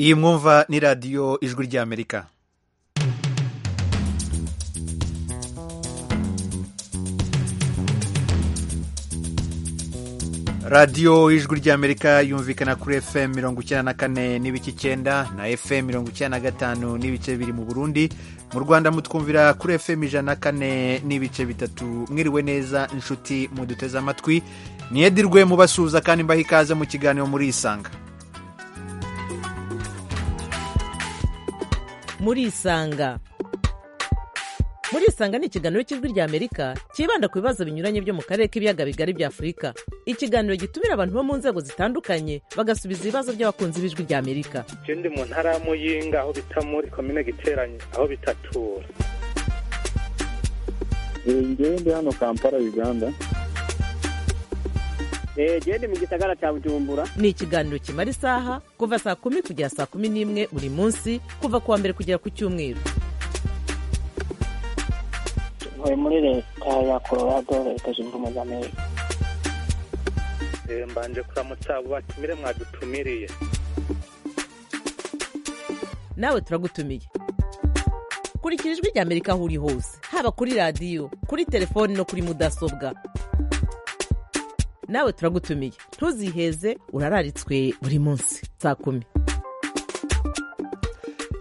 iyi mwumva ni radiyo ijwi ry'amerika radiyo ijwi ry'amerika yumvikana kuri fm mirongo icyenda na kane n'ibice icyenda na fm mirongo icyenda na gatanu n'ibice biri mu burundi mu rwanda mutwumvira kuri fm ijana na kane n'ibice bitatu mwiriwe neza inshuti muduteze amatwi niyedirwe mubasuhuza kandi mbaha ikaze mu kiganiro muri isanga muri isanga muri isanga ni ikiganiro cy'ijwi ry'amerika cyibanda ku bibazo binyuranye byo mu karere k'ibiyaga bigari bya afurika ikiganiro gitumira abantu bo mu nzego zitandukanye bagasubiza ibibazo by'abakunzi b'ijwi ry'amerika je ndi mu ntara ya muyinga aho bita muri komine giteranye aho bitatura ngewe ndi hano kampala uganda genda mu gisagara cya bujumbura ni ikiganiro kimara isaha kuva saa kumi kugera saa kumi n'imwe buri munsi kuva ku wa mbere kugera ku cyumweru ntuye muri leta ya colorado leta zunze ubumwe za amerika Eh, mbanje kuramutsa abo batumire mwadutumiriye nawe turagutumiye kurikira ijwi ry'amerika aho uri hose haba kuri radiyo kuri telefoni no kuri mudasobwa nawe turagutumiye ntuziheze urararitswe buri munsi saa kumi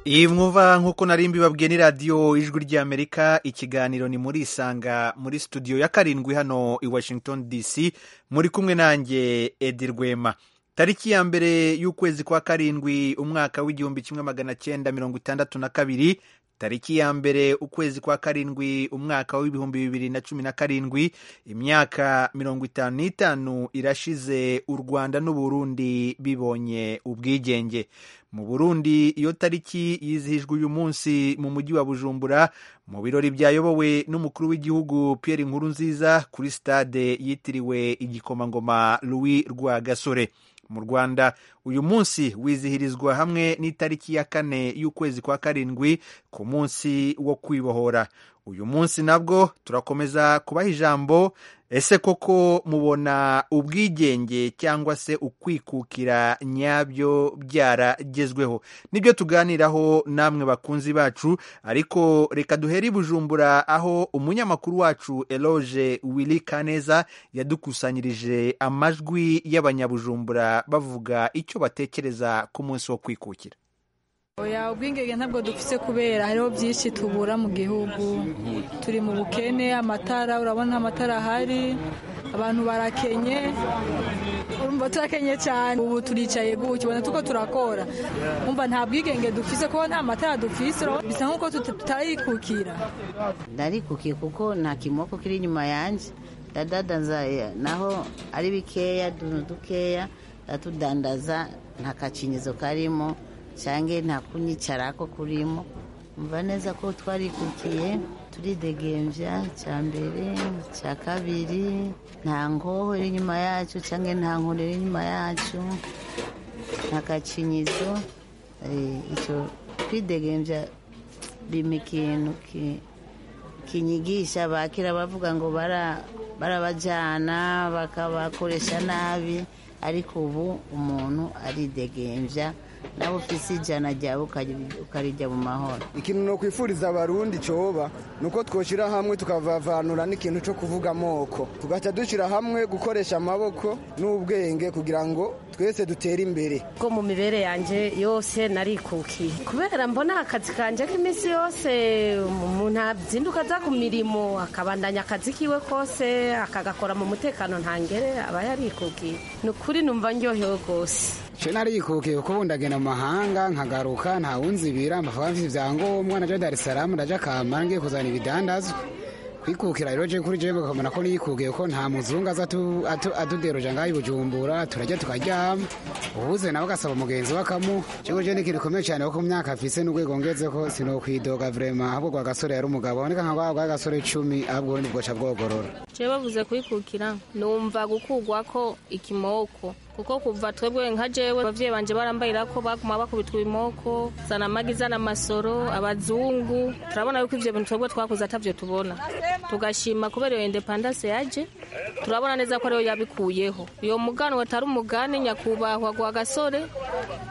iyi mwumva nk'uko nari mbibabwiye ni radiyo ijwi ry'amerika ikiganiro ni muri isanga muri studio ya karindwi hano i washington dc muri kumwe nanjye edi rwema tariki ya mbere y'ukwezi kwa karindwi umwaka w'igihumbi kimwe magana cyenda mirongo itandatu na kabiri tariki ya mbere ukwezi kwa karindwi umwaka w'ibihumbi bibiri na cumi na karindwi imyaka mirongo itanu n'itanu irashize u rwanda n'uburundi bibonye ubwigenge mu burundi iyo tariki yizihijwe uyu munsi mu mujyi wa bujumbura mu birori byayobowe n'umukuru w'igihugu pierre inkuru nziza kuri stade yitiriwe igikomangoma louis rwagasore mu rwanda uyu munsi wizihirizwa hamwe n'itariki ya kane y'ukwezi kwa karindwi ku munsi wo kwibohora uyu munsi nabwo turakomeza kubaha ijambo ese koko mubona ubwigenge cyangwa se ukwikukira nyabyo byaragezweho nibyo tuganiraho namwe bakunzi bacu ariko reka duhere i bujumbura aho umunyamakuru wacu eloge wili kaneza yadukusanyirije amajwi y'abanyabujumbura bavuga icyo batekereza ku munsi wo kwikukira oya ubwingenge ntabwo dufite kubera hariho byinshi tubura mu gihugu turi mu bukene amatara urabona amatara ahari abantu barakenye urumva turakenye cyane ubu turicaye gutya ubona tuko turakora umva nta bwigenge dufise kuko nta matara dufise urabona bisa nk'uko tuta- tutarikukira ndarikukiye kuko nta kimoko kiri inyuma yanjye ndadandaza eh, naho ari bikeya utuntu dukeya ndatudandaza nta kacinyizo karimo cyangwa nta kunyicarako kurimo mva neza ko twarikukiye turidegemvya cya mbere cya kabiri nta ngoho iri inyuma yacu cyangwa nta nkoni iri inyuma yacu nta kacinyizo eh, icyo kwidegemvya bima ikintu ki- kinyigisha bakira bavuga ngo bara- barabajyana bakabakoresha nabi ariko ubu umuntu aridegemvya nawe ufise ijana ryawe ukari- ukarijya mu mahoro ikintu nokwifuriza abarundi coba nuko twoshira hamwe tukavavanura n'ikintu co kuvuga amoko tugaca dushira hamwe gukoresha amaboko n'ubwenge kugira ngo twese dutere imbere ko mu mibere yanjye yose narikukiye kubera mbona akazi kanjye k'iminsi yose umuntu azinduka aza ku mirimo akabandanya akazi kiwe kose akagakora mu mutekano ntangere aba yarikukiye ni ukuri numva ndyohewe rwose je narikukiye kuko ubu ndagenda mu mahanga nkagaruka nta wunzibira mbafaba mfite ibyangombwa naja dar es salaam ndaja kampala ngiye kuzana ibidandazwa kwikukira rero je kuri jewe kamana ko nikukiye ko nta muzungu aza atu- atu- aduderoja ngaho i bujumbura turajya tukaryama ubuze nawe agasaba mugenzi we akamuha jewe je ni ikintu gikomeye cyane kuko mu myaka afise n'urwego ngezeko sinokwidoga vrema ahubwo rwa gasore yari umugabo aboneka nka rwa rwa gasore cumi ahubwo ubundi bwoca bwogorora je bavuze kwikukira numva gukurwa ko ikimoko kuko kuva twebwe nka jewe abavyeyi banje barambarira ko baguma bakubitwa ibimoko zana amagi zana amasoro abazungu turabona yuko ivyo bintu twebwe twakuze atavyo tubona tugashima kubera iyo independance yaje turabona neza ko ariyo yabikuyeho iyo muganwa atari umugani nyakubahwa gwa gasore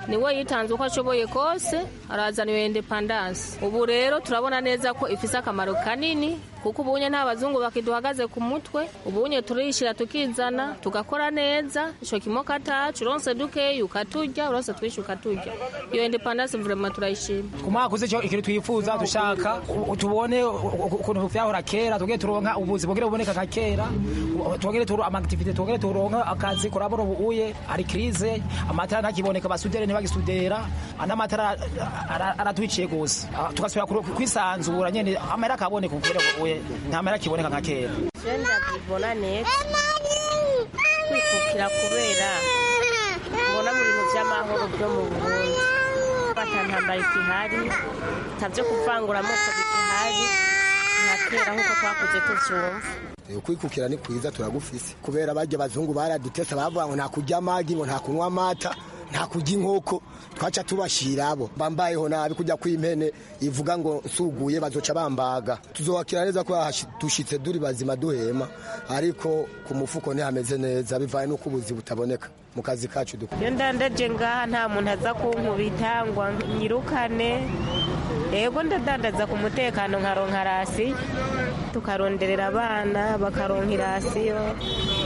niwe yitanze uko ashoboye kose arazaniwe indepandanse ubu rero turabona neza ko ifise akamaro kanini kuko ubunye nta bazungu bakiduhagaze ku mutwe ubunye turishira tukizana tugakora neza ico kimoko atacu uronse dukeyi ukaturya uronse twishi ukaturya iyo indepandanse vrema turayishima ku mwaka uzi icyo ikintu twifuza dushaka u- tubone u- ukuntu vyahora kera tugere turonka ubuzi bugere buboneka ka kera u- tugere turo amagitivite tugere turonka akazi kurabura ubuye ari krize amatara ntakiboneka basudere ntibagisudera anamatara aratwiciye gusa Ah, tugasubira kuro- kwisanzura nyene amahera akaboneka kugere ubuye nta mahera akiboneka ka kera jenda bibona neza kwikukira kubera mbona mu bintu by'amahoro byo mu burundi bata ntambara ikihari nta byo kuvangura amoko bigihari nta kera nk'uko twakuze tuvyumva kwikukira ni kwiza turagufise kubera barya abazungu baradutesa bavuga ngo nta kurya amagi ngo nta kunywa amata nta kurya inkoko twaca tubashira abo bambayeho nabi kujya kw'impene ivuga ngo nsuguye bazoca bambaga tuzohakira neza ko dushitse duri bazima duhema ariko ku mufuko ntihameze neza bivaye n'uko ubuzi butaboneka mu kazi kacu dukora iyo ndandaje ngaha nta muntu aza kunkubita ngo nyirukane yego ndadandaza ku mutekano nkaronka rasiyo tukaronderera abana bakaronka irasiyo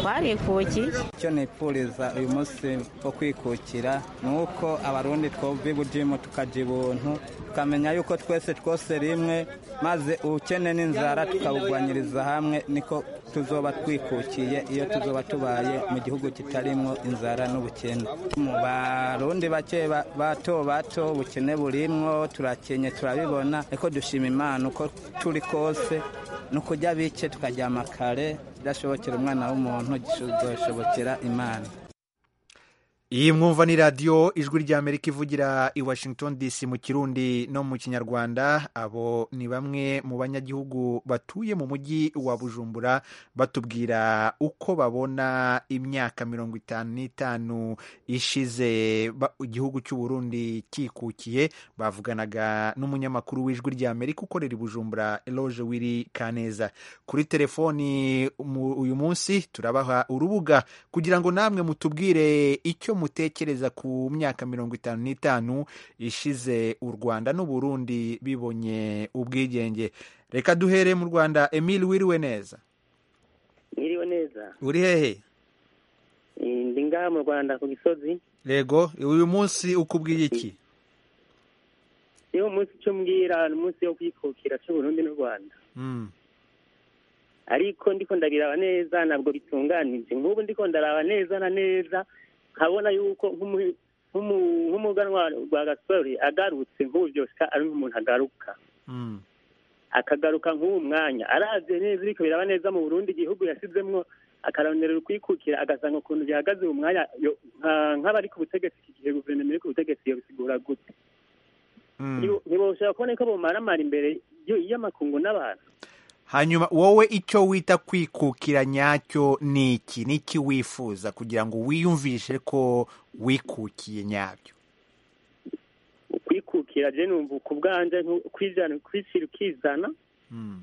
warikukiye icyo nipfuriza uyu munsi wo kwikukira ni uko abarundi twumva ibujimu tukajya ubuntu tukamenya yuko twese twose rimwe maze ubukene n'inzara tukabugwanyiriza hamwe niko tuzoba twikukiye iyo tuzoba tubaye mu gihugu kitarimwo inzara n'ubukene mu barundi bake ba- bato bato ubukene burimwo turakenye turabibona ariko dushima imana uko turi kose ni ukurya bike tukaryama kare bidashobokera umwana w'umuntu gishobokera imana iyi mwumva ni radiyo ijwi rya amerika ivugira i washington dc mu kirundi no mu kinyarwanda abo ni bamwe mu banyagihugu batuye mu mujyi wa bujumbura batubwira uko babona imyaka mirongo itanu n'itanu ishize ba- igihugu cy'uburundi kikukiye bavuganaga n'umunyamakuru w'ijwi rya amerika ukorera i bujumbura eloge wiri kaneza kuri telefoni mu- uyu munsi turabaha urubuga kugira ngo namwe mutubwire icyo mutekereza ku myaka mirongo itanu n'itanu ishize u rwanda n'uburundi bibonye ubwigenge reka duhere mu rwanda emile wiriwe neza Nyiriwe neza. uri hehe Eh, Ndi ngaha mu Rwanda ku gisozi. yego uyu munsi ukubwiye iki Niwo munsi cyo mbwira ni umunsi wo kwikukira cy'Uburundi n'u Rwanda. Mm. Ariko ndiko ndabiraba neza ntabwo bitunganije. Nk'ubu ndiko ndaraba neza na neza nkabona yuko nk'umu- nk'umu- nk'umuganwa rwa gasore agarutse nk'ubu byose ari nk'umuntu agaruka. Mm. akagaruka nk'uwo mwanya arazi neza ariko biraba neza mu Burundi igihugu yasizemwo akarondera ukwikukira agasanga ukuntu bihagaze uwo mwanya yo- nka- nk'abari ku butegetsi iki gihe guverinoma iri ku butegetsi yobisigura gute Ntibo- ntiboshobora kubona ko bomaramara imbere y- y'amakungu n'abantu hanyuma wowe icyo wita kwikukira nyacyo ni iki ni iki wifuza kugira ngo wiyumvishe ko wikukiye nyabyo kwikukira je numva ku bwanje nku- kwijana kwishyira ukizana Mm.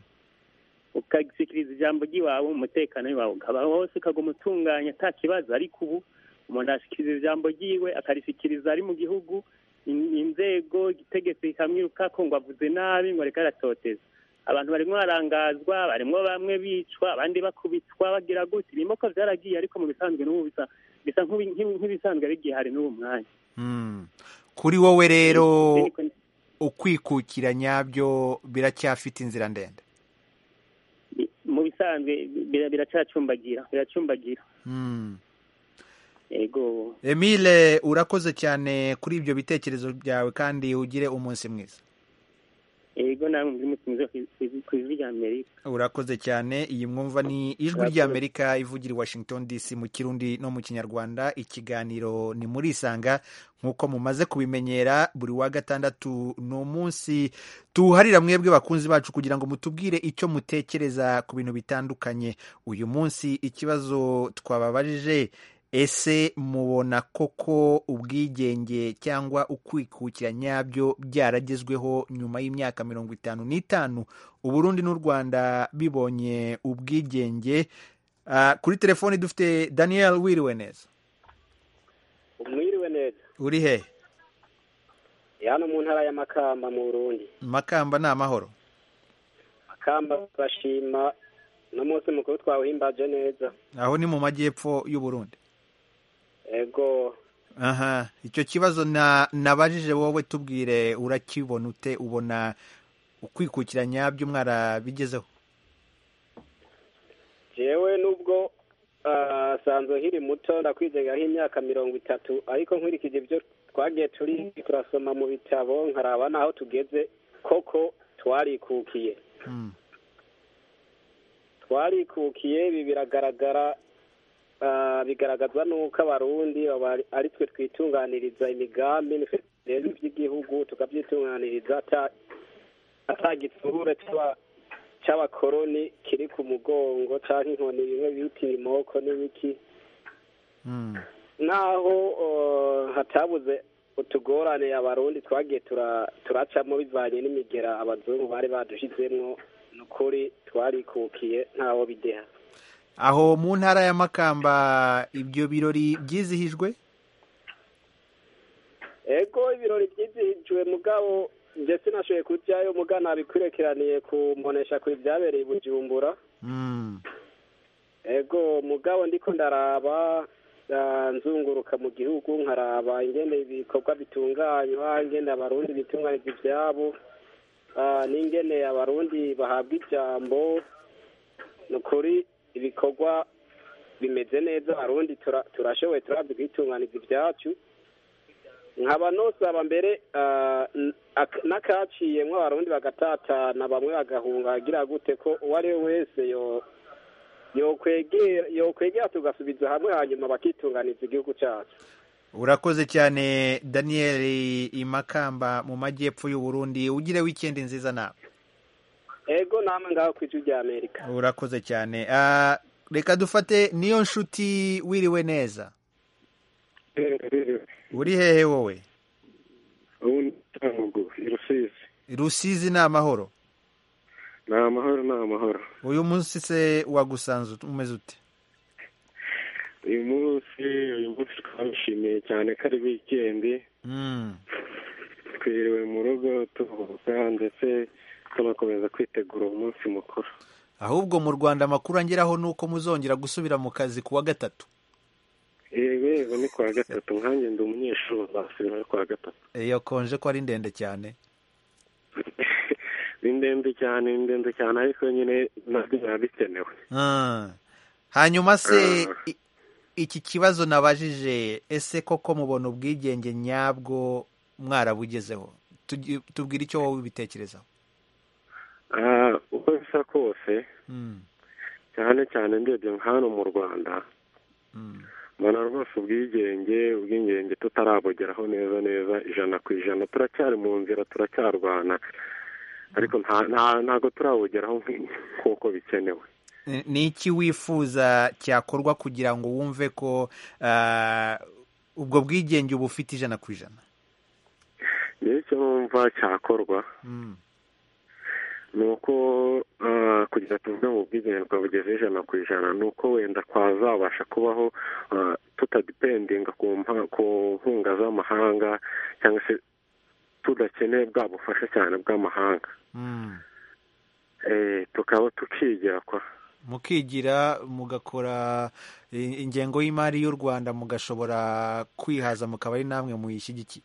ukagisikiriza ijambo ry'iwawe umutekano w'iwawe ukaba wose ukaguma utunganya ata kibazo ariko ubu umuntu arashikiriza ijambo ryiwe akarishyikiriza ari mu gihugu in- inzego igitegeko kikamwiruka ko ngo avuze nabi ngo reka aratoteza abantu barimo barangazwa barimo bamwe bicwa abandi bakubitwa bagira gutya ibimoko byaragiye ariko mu bisanzwe n'ubu bisa bisa nk'ibi- nk'ibi- nk'ibisanzwe bigihari n'uwo mwanya Mm. kuri wowe rero ukwikukira nyabyo biracyafite inzira ndende mu bisanzwe bira- biracacumbagira biracumbagira Mm. yego emile urakoze cyane kuri ibyo bitekerezo byawe kandi ugire umunsi mwiza yego namwe muri mutunze ku ijwi rya amerika urakoze cyane iyi mwumva ni ijwi ry'amerika ivugira i washington dc mu kirundi no mu kinyarwanda ikiganiro ni muri isanga nk'uko mumaze kubimenyera buri wa gatandatu ni umunsi tuwuharira mwebwe bakunzi bacu kugira ngo mutubwire icyo mutekereza ku bintu bitandukanye uyu munsi ikibazo twababajije ese mubona koko ubwigenge cyangwa ukwikukira nyabyo byaragezweho nyuma y'imyaka mirongo itanu n'itanu uburundi n'u rwanda bibonye ubwigenge Ah, kuri telefoni dufite daniel wiriwe neza mwiriwe neza uri he hano mu ntara ya makamba mu burundi makamba ni amahoro makamba bashima no munsi mukuru twawuhimbaje neza aho ni mu majyepfo y'u Burundi ego aha icyo kibazo na nabajije wowe tubwire urakibona ute ubona ukwikukira nyabyo mwarabigezeho jewe nubwo ah, sanzwe nkiri muto ndakwizera nk'imyaka mirongo itatu ariko nkurikije ibyo twagiye turi turasoma mu bitabo nkaraba n'aho tugeze koko twarikukiye Mm. twarikukiye ibi biragaragara ah, bigaragazwa n'uko abarundi baba- ari twe twitunganiriza imigambi nitwe tureba iby'igihugu tukabyitunganiriza ata- ata gitsure tuba cy'abakoroni kiri ku mugongo cyangwa inkoni bimwe bita ibimoko n'ibiki Mm. naho uh, hatabuze utugorane abarundi twagiye tura- turacamo bivanye n'imigera abazungu bari badushizemwo ni ukuri twarikukiye ntaho bideha aho mu ntara ya makamba ibyo birori byizihijwe ego ibirori byizihijwe mugabo nje sinashoboye kujyayo muga nabikwirekeraniye kumbonesha ku ibyabereye i bujumbura Mm. ego mugabo ndiko ndaraba ah, nzunguruka mu gihugu nkaraba ingene ibikorwa bitunganywa ingene abarundi bitunganyiriza ivyabo ah, n'ingene abarundi bahabwa ijambo ni ukuri ibikorwa bimeze neza abarundi tura- turashoboye turabye kwitunganiza ibyacu nkaba nosaba mbere ah, n- ak- n'akaciyemwo abarundi bagatatana bamwe bagahunga agira gute ko uwo ari we wese yo yokwegera yokwegera tugasubiza hamwe hanyuma bakitunganiza igihugu cyacu urakoze cyane daniel i makamba mu majyepfo y'u Burundi ugire weekend nziza nawe ego namwe ngaho ku ijwi rya amerika urakoze cyane Ah, reka dufate niyo nshuti wiriwe neza uri hehe wowe ubu ni ntango i rusizi rusizi ni amahoro ni amahoro ni amahoro uyu munsi se wagusanze ut- umeze ute uyu munsi uyu munsi twabishimiye cyane ko ari wikendi Mm. twiriwe mu rugo tuvuga ndetse tunakomeza kwitegura umunsi mukuru ahubwo mu rwanda amakuru angeraho ni uko muzongera gusubira mu kazi ku wa gatatu yego yego ni ku wa gatatu nkanjye ndi umunyeshuri uzasubira ku wa gatatu iyo konje ko ari ndende cyane ni ndende cyane ni ndende cyane ariko nyine nabyo biba bikenewe Ah. hanyuma se i- iki kibazo nabajije ese koko mubona ubwigenge nyabwo mwarabugezeho Tugi- tubwire icyo wowe ubitekerezaho Ah, uko bisa kose Mm. cyane cyane ndebye hano mu rwanda mbona rwose ubwigenge ubwigenge tutarabugeraho neza neza ijana ku ijana turacyari mu nzira turacyarwana ariko nta- nta- ntabwo turabugeraho nk- nk'uko bikenewe Ni- ni iki wifuza cyakorwa kugira ngo wumve ko ah, ubwo bwigenge uba ufite ijana ku ijana niyo icyo numva cyakorwa Mm. ni uko ah, kugira tuvuge ngo ubwigenge twabugeze ijana ku ijana ni uko wenda twazabasha kubaho ah, tutadipendinga ku mpa- ku nkunga z'amahanga cyangwa se tudakeneye bwa bufasha cyane bw'amahanga Mm. Eh, tukaba tukigira kwa mukigira mugakora i- ingengo y'imari y'u rwanda mugashobora kwihaza mukaba ari namwe muyishyigikiye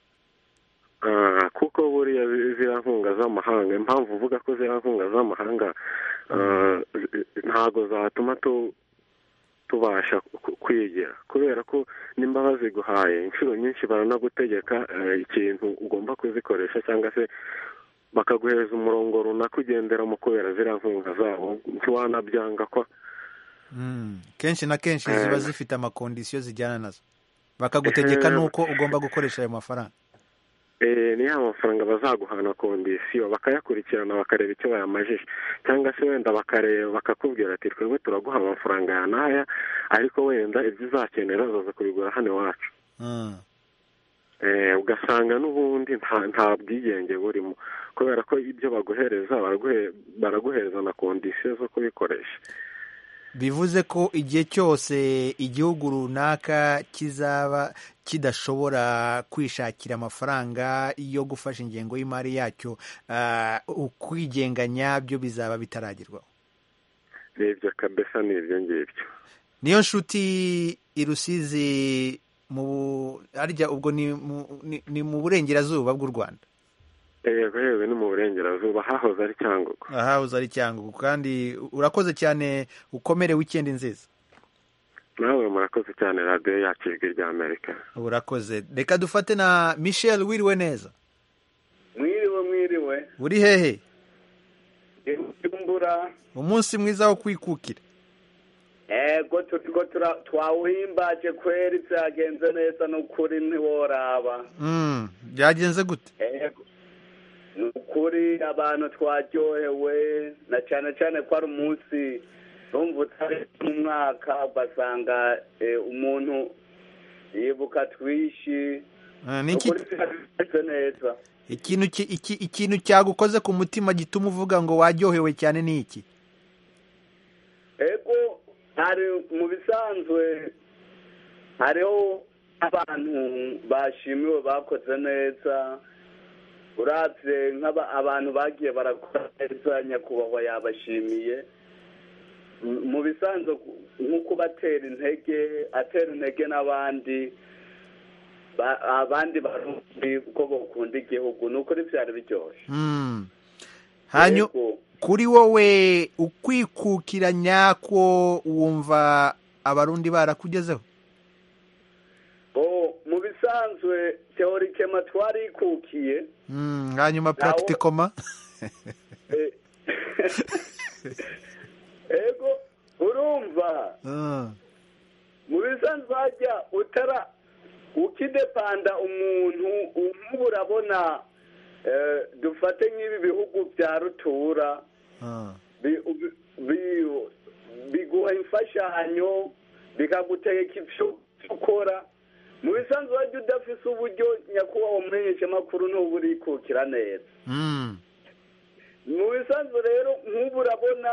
Ah, kuko buriya zi- ziriya nkunga z'amahanga impamvu uvuga ko ziriya nkunga z'amahanga ah, zi- ntago zatuma tu tubasha ku- kwigira kubera ko nimba baziguhaye inshuro nyinshi baranagutegeka eh, ikintu ugomba kuzikoresha cyangwa se bakaguhereza umurongo runaka ugenderamo kubera ziriya nkunga zabo ntiwanabyanga kwa Mm. kenshi na kenshi ziba Eh. zifite amakondisiyo zijyana nazo bakagutegeka Eh. nuko ugomba gukoresha ayo mafaranga Eh, ni ya mafaranga bazaguhana kondisiyo bakayakurikirana bakareba icyo bayamajije cyangwa se wenda bakareba bakakubwira ati twebwe turaguha amafaranga ya n'aya ariko wenda ibyo uzakenera uzaza kubigura hano iwacu Mm. Eh, ugasanga n'ubundi nta nta bwigenge burimo kubera ko ibyo baguhereza baraguhe- baraguhereza na kondisiyo zo kubikoresha bivuze ko igihe cyose igihugu runaka kizaba kidashobora kwishakira amafaranga yo gufasha ingengo y'imari yacyo ukwigenga nyabyo bizaba bitaragerwaho nibyo kabesa ni ibyo ngibyo niyo nshuti i rusizi mu harya ubwo ni mu burengerazuba bw'u rwanda yego yego ni mu burengerazuba hahoze ari cyangugu ahahoze ari cyangugu kandi urakoze cyane ukomere wikendi nziza nawe murakoze cyane radiyo yacu ijwi rya amerika urakoze reka dufate na michel wiriwe neza mwiriwe mwiriwe uri hehe imbura umunsi mwiza wo kwikukira ego turiko twawuhimbaje kweri vyagenze neza nukuri ntiworaba byagenze gute ego nukuri abantu twaryohewe na cane cane ko ari umunsi rumva utari mu mwaka ugasanga umuntu yibuka twishi neza ikintu ikintu cyagukoze ku mutima gituma uvuga ngo waryohewe cyane ni iki ego hari mu bisanzwe hariho abantu bashimiwe bakoze neza urabye nk'aba abantu bagiye barakora neza nyakubahwa yabashimiye mu bisanzwe nko kubatera intege atera intege n'abandi abandi barundi uko bakunda igihugu ni ukuri byari biryoshye kuri wowe ukwikukira nyako wumva abarundi barakugezeho mu bisanzwe teorikema twarikukiye hanyuma puragitikoma ego urumva mu bisanzwe hajya utara ukidepanda umuntu nk'ubu urabona dufate nk'ibi bihugu bya rutura biguha imfashanyo bikagutegeka ibyo ukora mu bisanzwe wajya udafise uburyo nyakubahwa mumenyeshamakuru ntuba urikukira neza mu bisanzwe rero nk'ubu urabona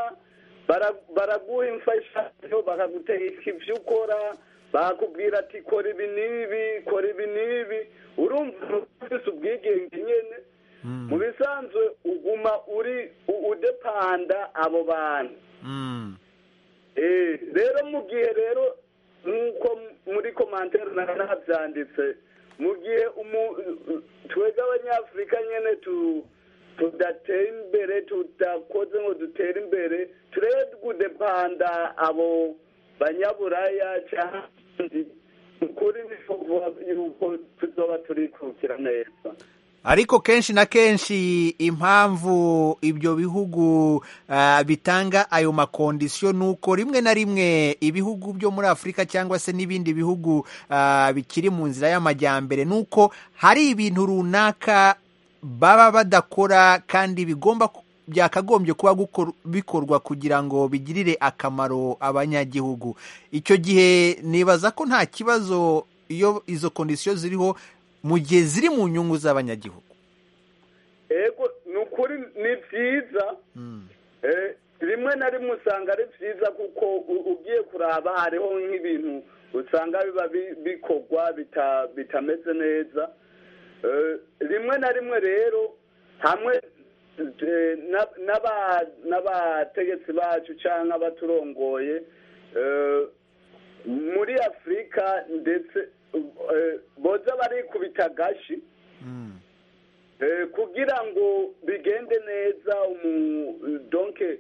baraguha imfashanyo bakagutegeka ibyo ukora bakubwira ati kora ibi n'ibi kora ibi n'ibi urumva ufise ubwigenge nyine mu bisanzwe uguma uri udepanda abo bantu rero mu gihe rero nk'uko muri komantere nabyanditse mu gihe twebwe abanyafurika nyine tudatera imbere tudakoze ngo dutere imbere turebe gudepanda abo banyaburaya cyangwa ukuri yuko tuzoba turikukira neza ariko kenshi na kenshi impamvu ibyo bihugu bitanga ayo makondisiyo ni uko rimwe na rimwe ibihugu byo muri afurika cyangwa se n'ibindi bihugu bikiri mu nzira y'amajyambere ni uko hari ibintu runaka baba badakora kandi bigomba byakagombye kuba bikorwa kugira ngo bigirire akamaro abanyagihugu icyo gihe nibaza ko nta kibazo iyo izo kondisiyo ziriho mu gihe ziri mu nyungu z'abanyagihugu ego ni ukuri ni byiza rimwe na rimwe usanga ari byiza kuko ugiye kuraba hariho nk'ibintu usanga biba bikorwa bitameze neza rimwe na rimwe rero hamwe n'abategetsi bacu cyangwa abaturongoye muri afurika ndetse boza barikubita agashi kugira ngo bigende neza donke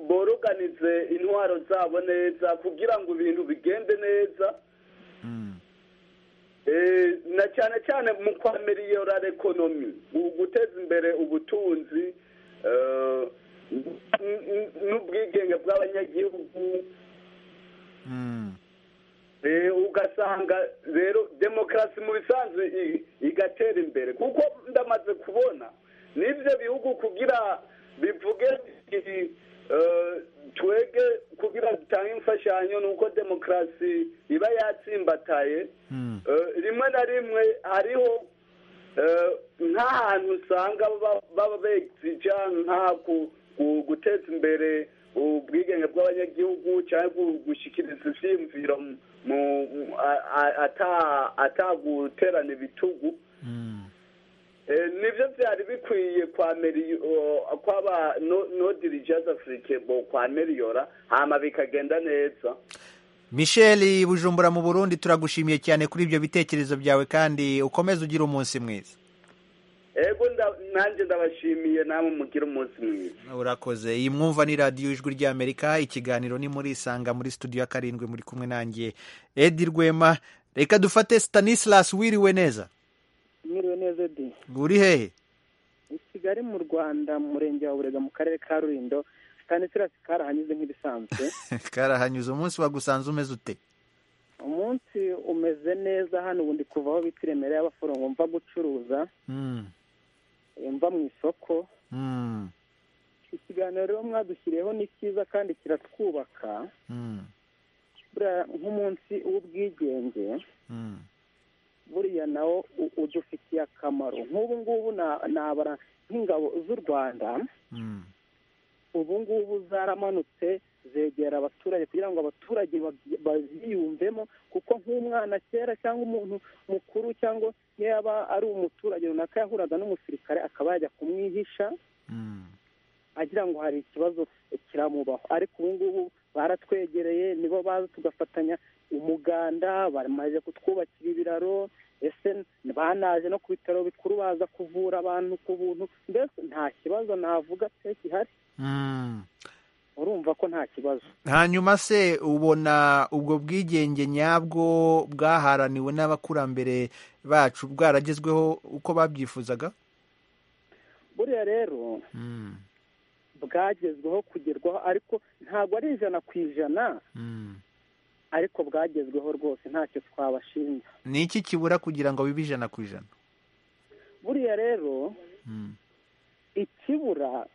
boroganize intwaro zabo neza kugira ngo ibintu bigende neza na cyane cyane mu kwa miliyonari ekonomi guteza imbere ubutunzi n'ubwigenge bw'abanyagihugu ugasanga rero demokarasi mu bisanzwe igatera imbere kuko ndamaze kubona n'ibyo bihugu kugira bivuge twege kugira dutange imfashanyo ni uko demokarasi iba yatsimbataye rimwe na rimwe hariho nk'ahantu usanga baba begija nk'aho guteza imbere ubwigenge bw'abanyagihugu cyangwa gushyikiriza ibyiyumviro ataguterana ibitugu nibyo byari bikwiye kwa kwaba no dirijazi afurike kwa meriyora hama bikagenda neza michel bujumbura mu burundi turagushimiye cyane kuri ibyo bitekerezo byawe kandi ukomeze ugire umunsi mwiza ego nanjye ndabashimiye namwe mugira umunsi mwiza urakoze iyi mwumva ni radiyo ijwi ry'amerika ikiganiro ni muri isanga muri studio ya karindwi muri kumwe nanjye edi rwema reka dufate Stanislas wiriwe neza mwiriwe neza edi uri hehe i kigali mu rwanda mu murenge wa burega mu karere ka rurindo Stanislas karahanyuze nk'ibisanzwe karahanyuze umunsi wagusanze umeze ute umunsi umeze neza hano ubu ndi kuva aho bita iremera y'abaforomo mva gucuruza mva mu isoko ikiganiro rero mwadushyiriyeho ni cyiza kandi kiratwubaka nk'umunsi w'ubwigenge buriya nawo udufitiye akamaro nk'ubu ngubu nabara nk'ingabo z'u rwanda ubu ngubu zaramanutse zegera abaturage kugira ngo abaturage baziyumvemo kuko nk'umwana kera cyangwa umuntu mukuru cyangwa yaba ari umuturage runaka yahuraga n'umusirikare akaba yajya kumwihisha agira ngo hari ikibazo kiramubaho ariko ubu ngubu baratwegereye nibo baza tugafatanya umuganda bamaze kutwubakira ibiraro ese banaje no ku bitaro bikuru baza kuvura abantu ku buntu mbese nta kibazo navuga pe gihari urumva ko nta kibazo hanyuma se ubona ubwo bwigenge nyabwo bwaharaniwe n'abakurambere bacu bwaragezweho uko babyifuzaga buriya rero bwagezweho kugerwaho ariko ntabwo ari ijana ku ijana ariko bwagezweho rwose ntacyo twabashinja ni iki kibura kugira ngo bibe ijana ku ijana buriya rero ikibura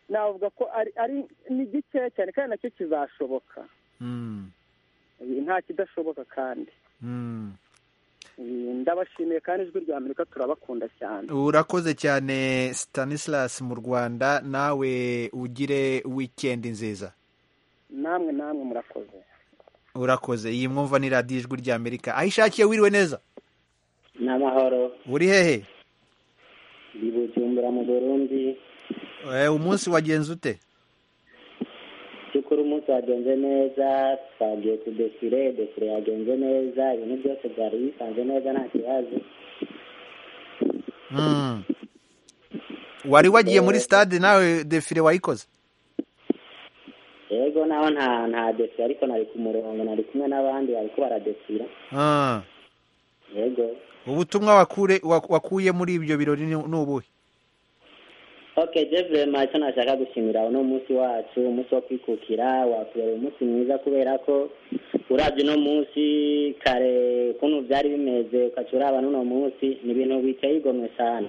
navuga ko ari ni gikeya cyane kandi nacyo kizashoboka nta kidashoboka kandi ndabashimiye kandi ijwi rya amerika turabakunda cyane urakoze cyane Stanislas mu rwanda nawe ugire wikendi nziza namwe namwe murakoze urakoze iyi mwumva ni radiyo ijwi rya amerika aho ishakiye wiriwe neza ni amahoro uri hehe ni bujumbura mu burundi umunsi wagenze ute by'ukuri umunsi wagenze neza twagiye ku defire defire yagenze neza ibintu byose byari bisanze neza nta kibazo wari wagiye muri stade nawe defire wayikoze yego naho nta nta defire ariko nari ku murongo nari kumwe n'abandi bariko baradefira yego ubutumwa wakuye muri ibyo birori ni ubuhe ok jevure ntacyo nashaka gushimira uno munsi wacu umunsi wo kwikukira watubera umunsi mwiza kubera ko urabye uno munsi kare kuno byari bimeze ukaca uraba n'uno munsi ni ibintu biteye igomwe cyane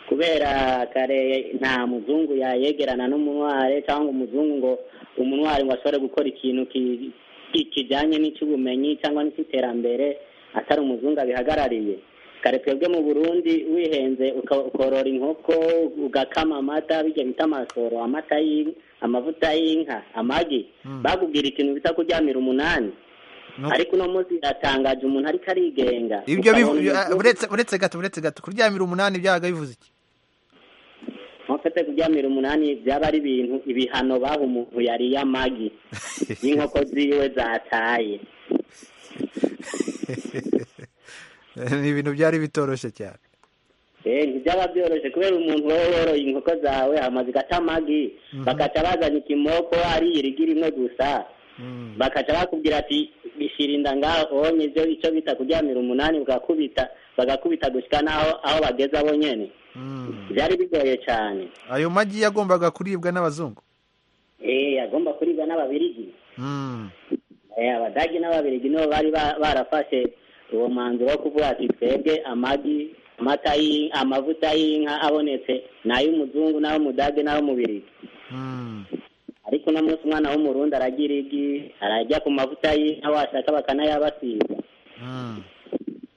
kubera kare nta muzungu yayegerana n'umunware cyangwa umuzungu ngo umunware ngo ashobore gukora ikintu kijyanye n'icy'ubumenyi cyangwa n'icy'iterambere atari umuzungu abihagarariye kare twebwe mu burundi wihenze ukorora inkoko ugakama amata bijya bita amasoro amata y'inka amavuta y'inka amagi bakubwira ikintu bita kuryamira umunani ariko uno munsi biratangaje umuntu ariko arigenga uretse gato uretse gato kuryamira umunani byabaga bivuze iki nkofete kuryamira umunani byaba ari ibintu ibihano baha umuntu yariye amagi y'inkoko ziwe zataye ni ibintu byari bitoroshye cyane ntibyaba byoroshye kubera umuntu wowe woroye inkoko zawe amazu igata amagi bakaca bazana ikimoko ari irigi rimwe gusa bakaca bakubwira ati bishyira inda ngaho ubonye ibyo icyo bita kuryamira umunani ugakubita bagakubita gushyika n'aho aho bageze abo nyine byari bigoye cyane ayo magi yagombaga kuribwa n'abazungu eee agomba kuribwa n'ababirigi abadagi n'ababirigi nibo bari barafashe uwo mwanzuro wo kuvuga ati twebwe amagi amata amavuta y'inka abonetse ni ay'umuzungu n'ay'umudage n'ay'umubirigi ariko uno munsi umwana w'umurundi aragira igi arajya ku mavuta y'inka washaka bakanayabasiga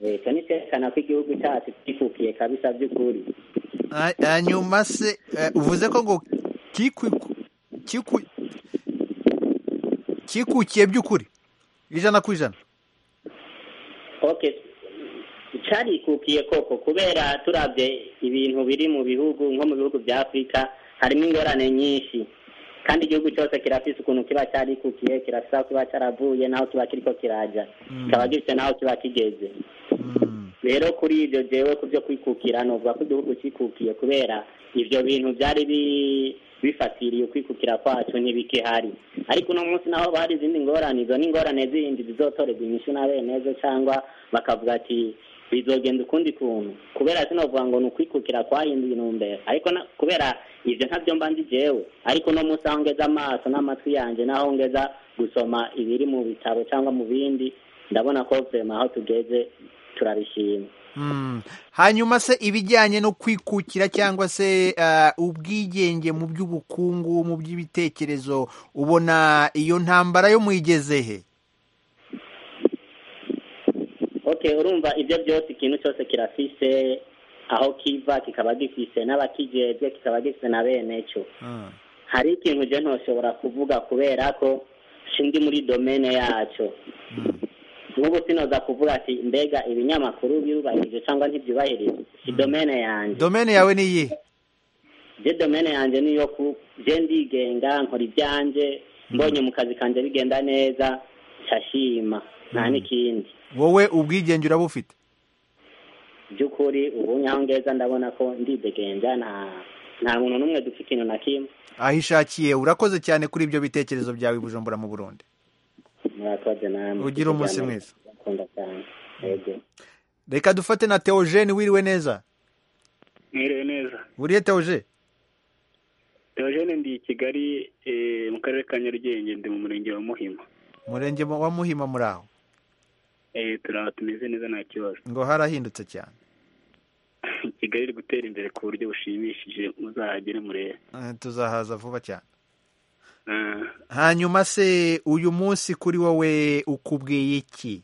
leta niterekana ko igihugu cyacu kikukiye kabisa by'ukuri hanyuma se uvuze ko ngo cyikukiye by'ukuri ijana ku ijana okay carikukiye koko kubera turabye ibintu biri mu bihugu nko mu bihugu bya afurika harimo ingorane nyinshi kandi igihugu cyose kirafise ukuntu kiba cyarikukiye kirafise aho kiba cyaravuye n'aho kiba kiriko kiraja kikaba gifite n'aho kiba kigeze rero kuri ibyo jewe ku byo kwikukira novuga ko igihugu cyikukiye kubera ibyo bintu byari bi- bifatiriye ukwikukira kwacu ntibikihari ariko uno munsi naho bari izindi ngorane izo ni ingorane zindi zizotorerwa inyishu na bene zo cyangwa bakavuga ati bizogenda ukundi kuntu kubera sinovuga ngo ni ukwikukira kwahinduye intumbero ariko na- kubera ibyo ntabyo mba nzi jewe ariko uno munsi aho ngeza amaso n'amatwi yanjye n'aho ngeza gusoma ibiri mu bitabo cyangwa mu bindi ndabona ko vema aho tugeze turabishima Mm. hanyuma se ibijyanye no kwikukira cyangwa se ah, ubwigenge mu by'ubukungu mu by'ibitekerezo ubona iyo ntambara yo muyigezehe okay urumva ibyo byose ikintu cyose kirafise aho kiva kikaba gifise n'abakijejwe kikaba gifise na bene cyo hari ikintu je ntoshobora kuvuga kubera ko sindi muri domene yacyo nk'ubu sinoza kuvuga ati mbega ibinyamakuru birubahirije cyangwa ntibyubahirije si domene yanjye domene yawe ni iyihe je domene yanjye niyo ku je ndigenga nkora ibyanje mbonye mu kazi kanje bigenda neza cashima nta Mm. n'ikindi wowe ubwigenge uraba ufite by'ukuri ubu nyangeza ndabona ko ndidegenja nta nta muntu n'umwe dufite ikintu na kimwe aho ishakiye urakoze cyane kuri ibyo bitekerezo byawe i bujumbura mu burundi murakoze namwe Ugire umunsi mwiza. ndakunda cyane yego reka dufate na teogene wiriwe neza mwiriwe neza buriye teoge Theogene ndi i Kigali eh, mu karere ka Nyarugenge ndi mu murenge wa Muhima murenge wa muhima muri aho Eh, turi aho tumeze neza nta kibazo ngo harahindutse cyane Kigali iri gutera imbere ku buryo bushimishije muzahagere murebe Eh, tuzahaza vuba cyane Ah, hanyuma se uyu munsi kuri wowe ukubwiye iki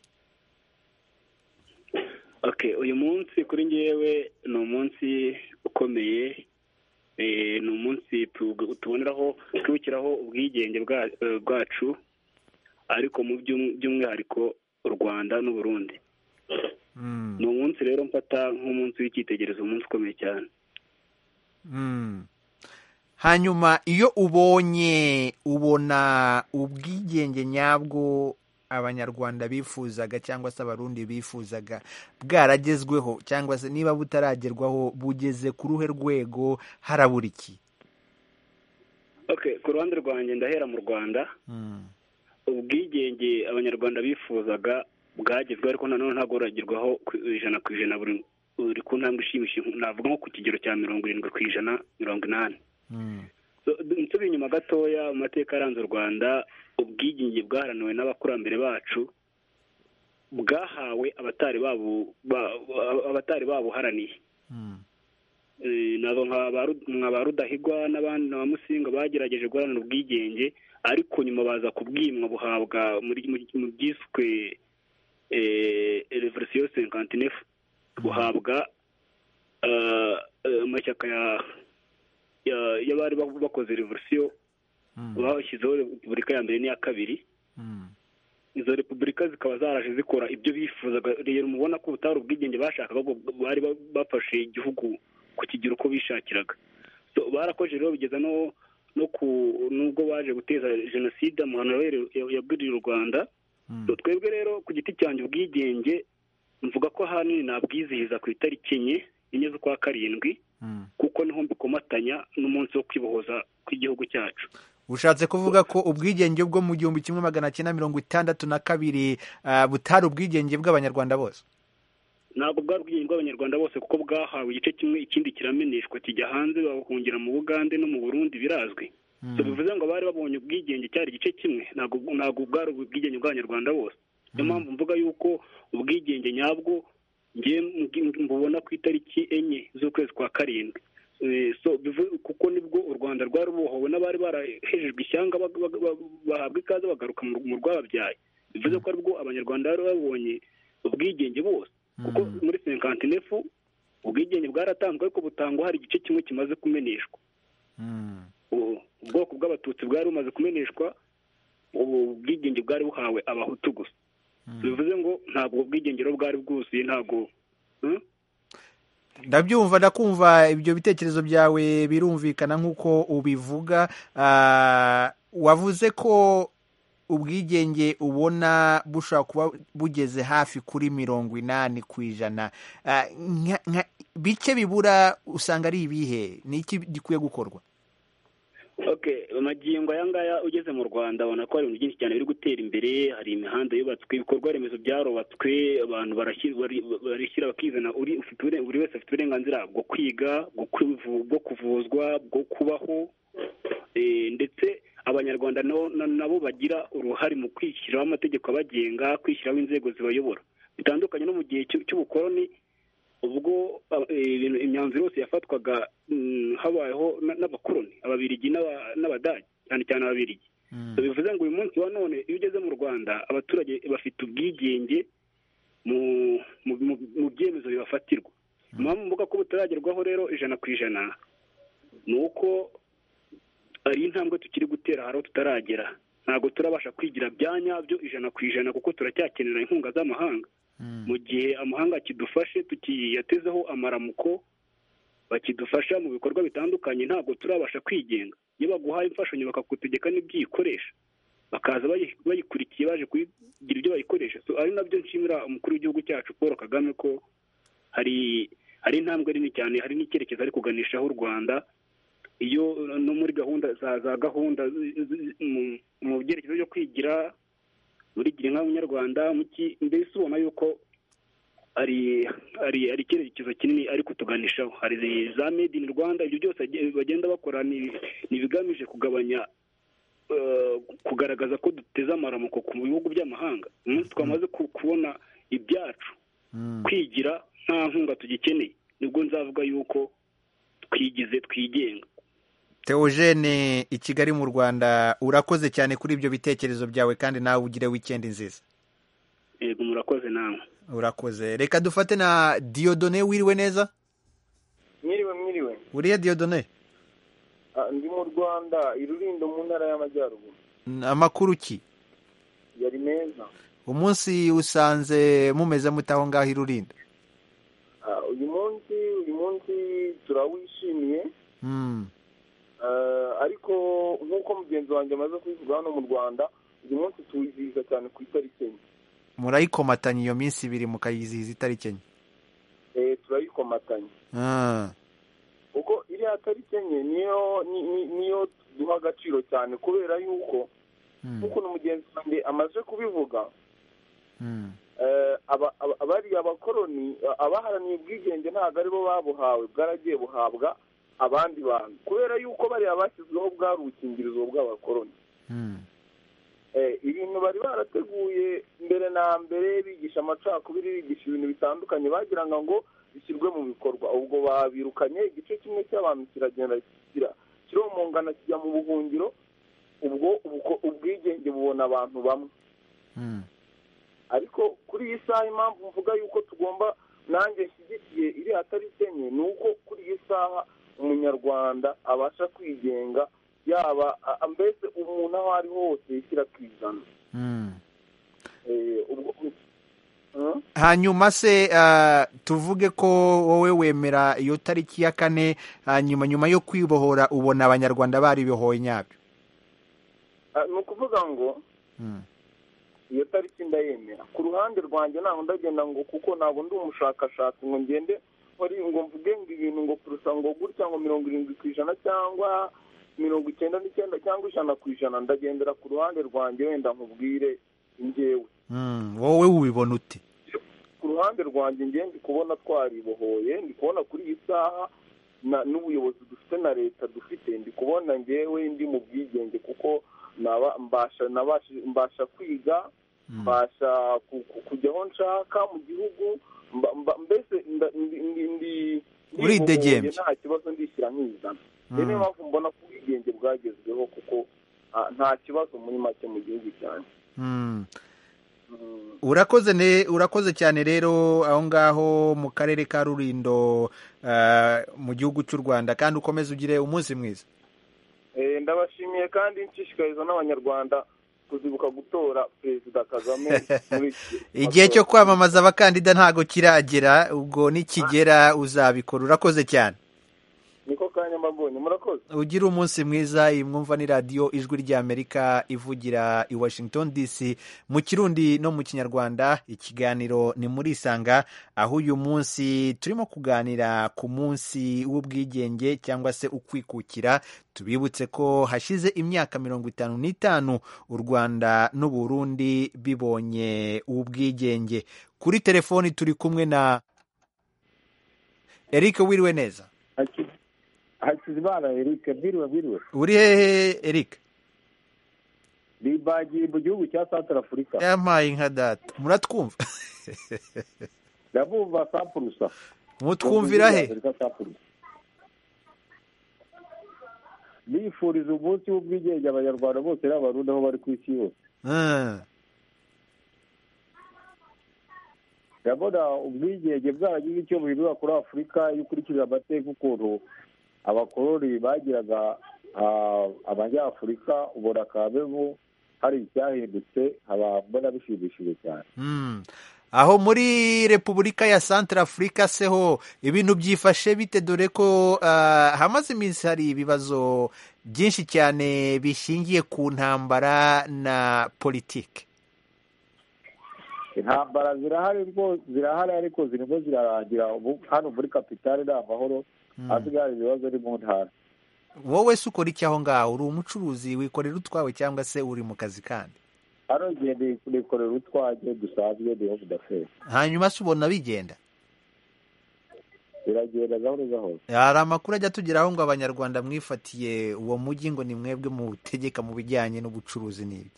okay uyu munsi kuri njyewe ni umunsi ukomeye eh, ni umunsi tu- tuboneraho twibukiraho ubwigenge bwa- eh, bwacu ariko mu by'um- by'umwihariko u Rwanda n'u Burundi ni umunsi rero mfata nk'umunsi w'icyitegererezo umunsi ukomeye cyane Mm. hanyuma iyo ubonye ubona ubwigenge nyabwo abanyarwanda bifuzaga cyangwa se abarundi bifuzaga bwaragezweho cyangwa se niba butaragerwaho bugeze ku ruhe rwego harabura iki okay ku ruhande rwanjye ndahera mu rwanda ubwigenge abanyarwanda bifuzaga bwagezweho ariko nanone ntabwo buragerwaho ku ijana ku ijana buri buri ku ntambwe ishimishije navuga nko ku kigero cya mirongo irindwi ku ijana mirongo inani So, d- nsubiye inyuma gatoya mu mateka yaranze u rwanda ubwigenge bwaharaniwe n'abakurambere bacu bwahawe abatari babu ba- ba- abatari babuharaniye Eh, nabo nka ba Ru- nka ba rudahigwa n'abandi na ba musinga bagerageje guharanira ubwigenge ariko nyuma baza kubwimwa buhabwa muri muri- mu byiswe eh, revolution cinquante buhabwa eh, eh, amashyaka ya- ya- y'abari ba- bakoze revolution bashyizeho repubulika ya mbere n'iya kabiri izo repubulika zikaba zaraje zikora ibyo bifuzaga rero mubona ko ubutari ubwigenge bashakaga ahubwo bari ba- bafashe igihugu ku kigero uko bishakiraga So, barakoze rero bigeza no no ku nubwo baje guteza jenoside amahano rero ya- yagwiriye u rwanda So, twebwe rero ku giti cyanjye ubwigenge mvuga ko ahanini nabwizihiza ku itariki enye enye z'ukwa karindwi kuko niho mbikomatanya n'umunsi wo kwibohoza kw'igihugu cyacu ushatse kuvuga ko ubwigenge bwo mu gihumbi kimwe magana cyenda mirongo itandatu na kabiri ah, butari ubwigenge bw'abanyarwanda bose ntabwo bwari ubwigenge bw'abanyarwanda bose kuko bwahawe igice kimwe ikindi kirameneshwa kijya hanze bahungira mu bugande no mu burundi birazwi So, bivuze ngo abari babonye ubwigenge cyari igice kimwe ntabwo ntabwo bwari ubwigenge bw'abanyarwanda bose niyo mpamvu mvuga yuko ubwigenge nyabwo nge mbubona ku itariki enye z'ukwezi kwa karindwi Eh, so bivu- kuko nibwo u rwanda rwari rubohowe n'abari barahejejwe ishyanga bag- bag- bag- bahabwa ikaze bagaruka mu mu rwababyaye bivuze ko aribwo abanyarwanda bari babonye ubwigenge bose kuko muri senkantinefu ubwigenge bwaratanzwe ariko butangwa hari igice kimwe kimaze kumeneshwa ubwoko bw'abatutsi bwari bumaze kumeneshwa ubwigenge bwari buhawe abahutu gusa bivuze ngo ntabwo ubwigengero bwari bwuzuye ntabwo ndabyumva ndakumva ibyo bitekerezo byawe birumvikana nk'uko ubivuga Ah, wavuze ko ubwigenge ubona bushobora kuba bugeze hafi kuri mirongo inani ku ijana Ah, nka- nka- bice bibura usanga ari ibihe ni iki gikwiye gukorwa okay amagingo aya ngaya ugeze mu rwanda ubona ko hari ibintu byinshi cyane biri gutera imbere hari imihanda yubatswe ibikorwa remezo byarubatswe abantu barashyira bari- barishyira bakizana uri ufite ubure- buri wese afite uburenganzira bwo kwiga bwo kwivu- bwo kuvuzwa bwo kubaho Eh, ndetse abanyarwanda nabo- na- nabo bagira uruhare mu kwishyiraho amategeko abagenga kwishyiraho inzego zibayobora bitandukanye no mu gihe cy'u- cy'ubukoloni ubwo eh, ibintu- imyanzuro yose yafatwaga mm, habayeho na- n'abakoloni ababirigi n'aba- n'abadage cyane cyane ababirigi bivuze ngo uyu munsi wa none iyo ugeze mu rwanda abaturage bafite ubwigenge mu mu- mu- mu byemezo bibafatirwa impamvu mvuga ko butaragerwaho rero ijana ku ijana ni uko hari intambwe tukiri gutera hari aho tutaragera ntabwo turabasha kwigira bya nyabyo ijana ku ijana kuko turacyakenera inkunga z'amahanga mu gihe amahanga akidufashe tukiyatezeho amaramuko bakidufasha mu bikorwa bitandukanye ntabwo turabasha kwigenga iyo baguhaye imfashanyo bakagutegeka n'ibyiyikoresha bakaza bayi- bayikurikiye baje kugira ibyo bayikoresha So, ari nabyo nshimira umukuru w'igihugu cyacu paul kagame ko hari hari intambwe nini cyane hari n'icyerekezo ari kuganishaho u rwanda iyo no muri gahunda za za gahunda zi- zi- mu- mu byerekezo byo kwigira muri gira inka munyarwanda muki- mbese ubona yuko ari ari ari icyerekezo kinini ari kutuganishaho hari za made in rwanda ibyo byose age- bagenda bakora ni ni ibigamije kugabanya eh, kugaragaza ko duteze amaramuko ku bihugu by'amahanga umunsi twamaze ku- kubona ibyacu kwigira nta nkunga tugikeneye nibwo nzavuga yuko twigize twigenga Theogene i Kigali mu Rwanda urakoze cyane kuri ibyo bitekerezo byawe kandi nawe ugire weekend nziza yego murakoze nawe urakoze reka dufate na Diodone wiriwe neza mwiriwe mwiriwe uriya Diodone Ah, ndi mu rwanda irurindo mu ntara y'amajyaruguru N- amakuru ki yari meza umunsi usanze mumeze mute aho ngaho irurinda Ah, uyu munsi uyu munsi turawishimiye Mm, Ah, ariko nk'uko mugenzi wanjye amaze kubivuga hano mu rwanda uyu munsi tuwizihiza cyane ku itariki enye murayikomatanya iyo minsi ibiri mukayizihiza itariki enye Eh, turayikomatanya Ah, kuko iriya tariki enye niyo ni- ni- niyo duha agaciro cyane kubera yuko mm, nk'uko mugenzi wanjye amaze kubivuga mm, Eh, aba- aba- bariya abakoroni eh, abaharaniye ubwigenge ntabwo aribo babuhawe bwaragiye buhabwa abandi bantu kubera yuko bariya bashyizweho bwari ubukingirizo bw'abakoroni mm, Eh, ibintu bari barateguye mbere na mbere bigisha amacakubiri bigisha ibintu bitandukanye bagiraga ngo bishyirwe mu bikorwa ubwo babirukanye igice kimwe cy'abantu kiragenda kigira kiromongana kijya mu buhungiro ubwo ubuko- ubwigenge bubona abantu bamwe mm. ariko kuri iyi saha impamvu mvuga yuko tugomba nanjye nshyigikiye iriya tariki enye ni uko kuri iyi saha umunyarwanda abasha kwigenga yaba a- a- mbese umuntu aho ari hose yishyira ku ijana mm. Eh, ubwo Hmm? hanyuma se ah, tuvuge ko wowe wemera iyo tariki ya kane hanyuma nyuma yo kwibohora ubona abanyarwanda baribohoye nyabyo Ah, ni ukuvuga ngo Mm, iyo tariki ndayemera ku ruhande rwanjye ntabwo ndagenda ngo kuko ntabwo ndi umushakashatsi ngo ngende wari ngo mvuge ngo ibintu ngo kurusa ngo gutya ngo mirongo irindwi ku ijana cyangwa mirongo icyenda n'icyenda cyangwa ijana ku ijana ndagendera ku ruhande rwanjye wenda nkubwire njyewe mm, wowe ubibona ute ku ruhande rwanjye njye ndi kubona twaribohoye ndi kubona kuri iyi saha na- n'ubuyobozi dufite na leta dufite ndi kubona njyewe ndi mu bwigenge kuko naba mbasha nabashije- mbasha kwiga mbasha ku- ku- kujya aho nshaka mu gihugu mba- mba- mbese nda- ndi- ndi- ndi- Uridegembya. ndibohoye nta kibazo ndishyira nkizana rero niyo Mm. mpamvu mbona ko ubwigenge bwagezweho kuko ah, nta kibazo muri make mu gihugu cyanjye Mm. urakoze ne urakoze cyane rero aho ngaho mu karere ka rurindo ah, mu gihugu cy'u rwanda kandi ukomeze ugire umunsi mwiza Eh, ndabashimiye kandi nshishikariza n'abanyarwanda kuzibuka gutora perezida kagame muri iki igihe cyo kwamamaza abakandida ntago kiragera ubwo nikigera uzabikora urakoze cyane niko kanya mbabonye murakoze ugire umunsi mwiza iyi mwumva ni radiyo ijwi ry'amerika ivugira i washington dc mu kirundi no mu kinyarwanda ikiganiro ni muri isanga aho uyu munsi turimo kuganira ku munsi w'ubwigenge cyangwa se ukwikukira tubibutse ko hashize imyaka mirongo itanu n'itanu u rwanda n'u burundi bibonye ubwigenge kuri telefoni turi kumwe na eric wiriwe neza hakizimana eric bwiriwe bwiriwe uri hehe eric bibagiye mu gihugu cya santara afurika yampaye inka data muratwumva ndabumva sapurusa mutwumvira he nifuriza umunsi w'ubwigenge abanyarwanda bose n'abarundi aho bari ku isi yose Ah, ndabona ubwigenge bwaragize icyo buhindura kuri afurika iyo ukurikije amateka ukuntu abakoroni bagiraga ah, abanyafurika ubona kabeho hari icyahindutse haba mbona bishimishije cyane mm. aho muri repubulika ya santara afurika seho ibintu byifashe bite dore ko ah, hamaze iminsi hari ibibazo byinshi cyane bishingiye ku ntambara na politiki intambara zirahari rwo- zirahari ariko zirimo zirarangira Ubu- hano muri kapitale ni amahoro Mm. hasigara ibibazo ni mu ntara wowe se ukora iki aho ngaho uri umucuruzi wikorera utwawe cyangwa se uri mu kazi kandi hano igihe nikorera utwanjye dusanzwe niho mudaferi hanyuma se ubona bigenda biragenda gahoro gahoro hari amakuru ajya atugeraho ngo abanyarwanda mwifatiye uwo mujyi ngo ni mwebwe muwutegeka mu bijyanye n'ubucuruzi n'ibyo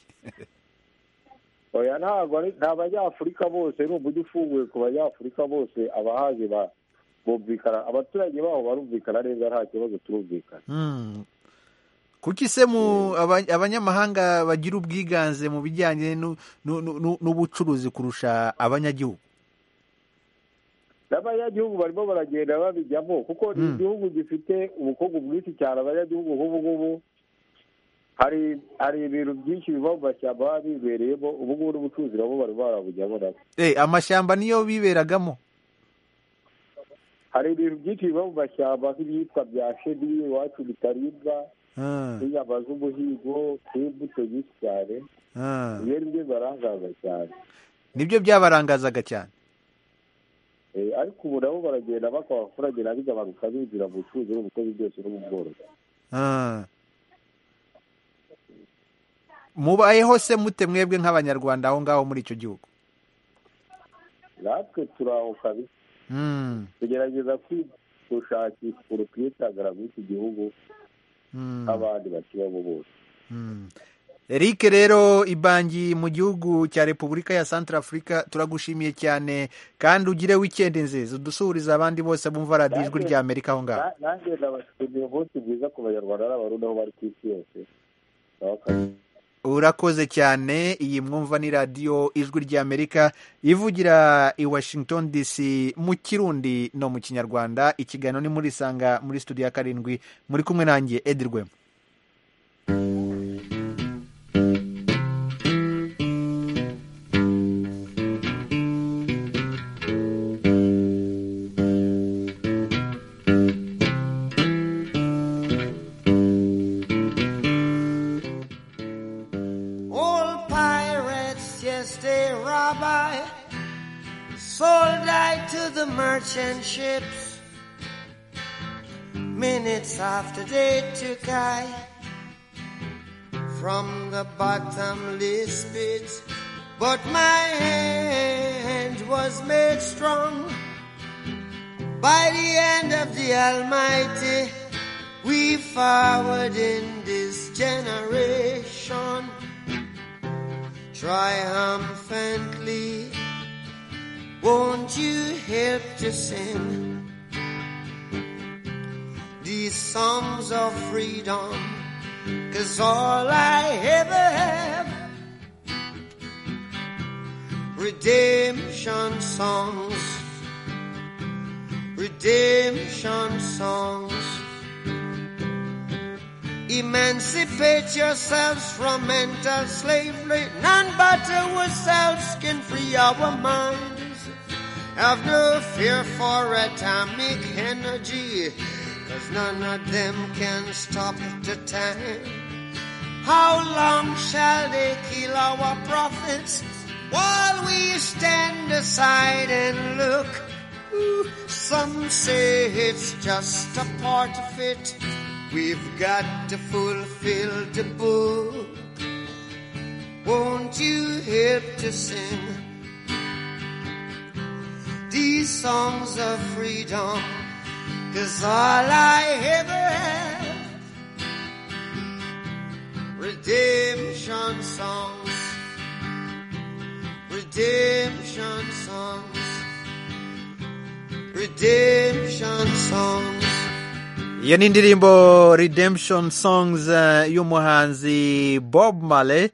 oya ntabwo ari nta banyafurika bose ni umujyi ufunguye ku banyafurika bose abahazi ba- bumvikana abaturage baho barumvikana neza nta kibazo turumvikana Hmm. kuki se mu aba- abanyamahanga bagira ubwiganze mu bijyanye n'u- n'u- n'u- n'ubucuruzi kurusha abanyagihugu n'abanyagihugu barimo baragenda babijyamo kuko ni Mm. igihugu gifite ubukungu bwinshi cyane abanyagihugu nk'ubu ngubu hari hari ibintu byinshi biva mu mashyamba baba bibereyemo ubu ngubu n'ubucuruzi nabo barimo barabujyamo nabo Eh, amashyamba niyo biberagamo hari ibintu byinshi biva mu mashyamba nk'ibyitwa bya shedi iwacu bitaribwa Ah, n'inyama z'umuhigo n'imbuto nyinshi cyane ah. ibyo ni byo bibarangaza cyane nibyo byabarangazaga cyane Eh, ariko ubu nabo baragenda bakora abaturage nabigabanuka binjira mu bucuruzi no mu bikozi byose no mu bworozi Ah. mubayeho se mute mwebwe nk'abanyarwanda aho ngaho muri icyo gihugu natwe turaho kabisa Hmm, tugerageza gushakisha urukwitangira muri iki gihugu hmm, nk'abandi bakibamo bose hmm. Eric rero ibangi mu gihugu cya Repubulika ya Central Africa turagushimiye cyane kandi ugire weekend nziza udusuhurize abandi bose bumva radiyo ijwi rya Amerika aho ngaho Na- nanjye ndabashimiye umunsi mwiza ku banyarwanda n'abarundi aho bari ku isi yose Nabakamira. urakoze cyane iyi mwumva ni radiyo ijwi ry'amerika ivugira i washington dc mu kirundi no mu kinyarwanda ikiganiro ni muri sanga muri studio ya karindwi muri kumwe nanjye edi rwema Old pirates, yes, they rob I. Sold I to the merchant ships. Minutes after they took I from the bottomless pit. But my hand was made strong by the hand of the Almighty. We forward in this generation triumphantly. Won't you help to sing these songs of freedom? Cause all I ever have, redemption songs, redemption songs. Emancipate yourselves from mental slavery. None but ourselves can free our minds. Have no fear for atomic energy, cause none of them can stop the time. How long shall they kill our prophets while we stand aside and look? Ooh, some say it's just a part of it. We've got to fulfill the book. Won't you help to sing these songs of freedom? Cause all I ever had, redemption songs, redemption songs, redemption songs. iyo ni indirimbo redemption songs eh, y'umuhanzi bob marley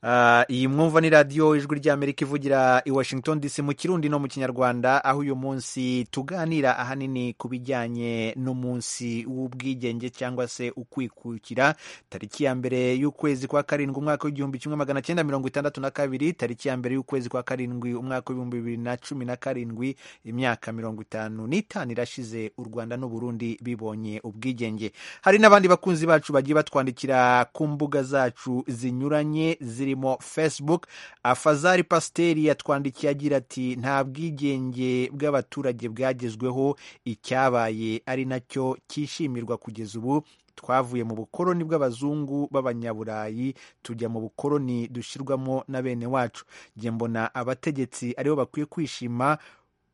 Eh, iyi mwumva ni radiyo ijwi ry'amerika ivugira i washington dc mu kirundi no mu kinyarwanda aho uyu munsi tuganira ahanini ku bijyanye n'umunsi w'ubwigenge cyangwa se ukwikukira tariki ya mbere y'ukwezi kwa karindwi umwaka w'igihumbi kimwe magana cyenda mirongo itandatu na kabiri tariki ya mbere y'ukwezi kwa karindwi umwaka w'ibihumbi bibiri na cumi na karindwi imyaka mirongo itanu n'itanu irashize u rwanda n'u burundi bibonye ubwigenge hari n'abandi bakunzi bacu bagiye batwandikira ku mbuga zacu zinyuranye zirimo facebook afazari pasiteri yatwandikiye agira ati nta bwigenge bw'abaturage bwagezweho icyabaye ari nacyo cyishimirwa kugeza ubu twavuye mu bukoroni bw'abazungu b'abanyaburayi tujya mu bukoroni dushyirwamo na bene wacu njye mbona abategetsi aribo bakwiye kwishima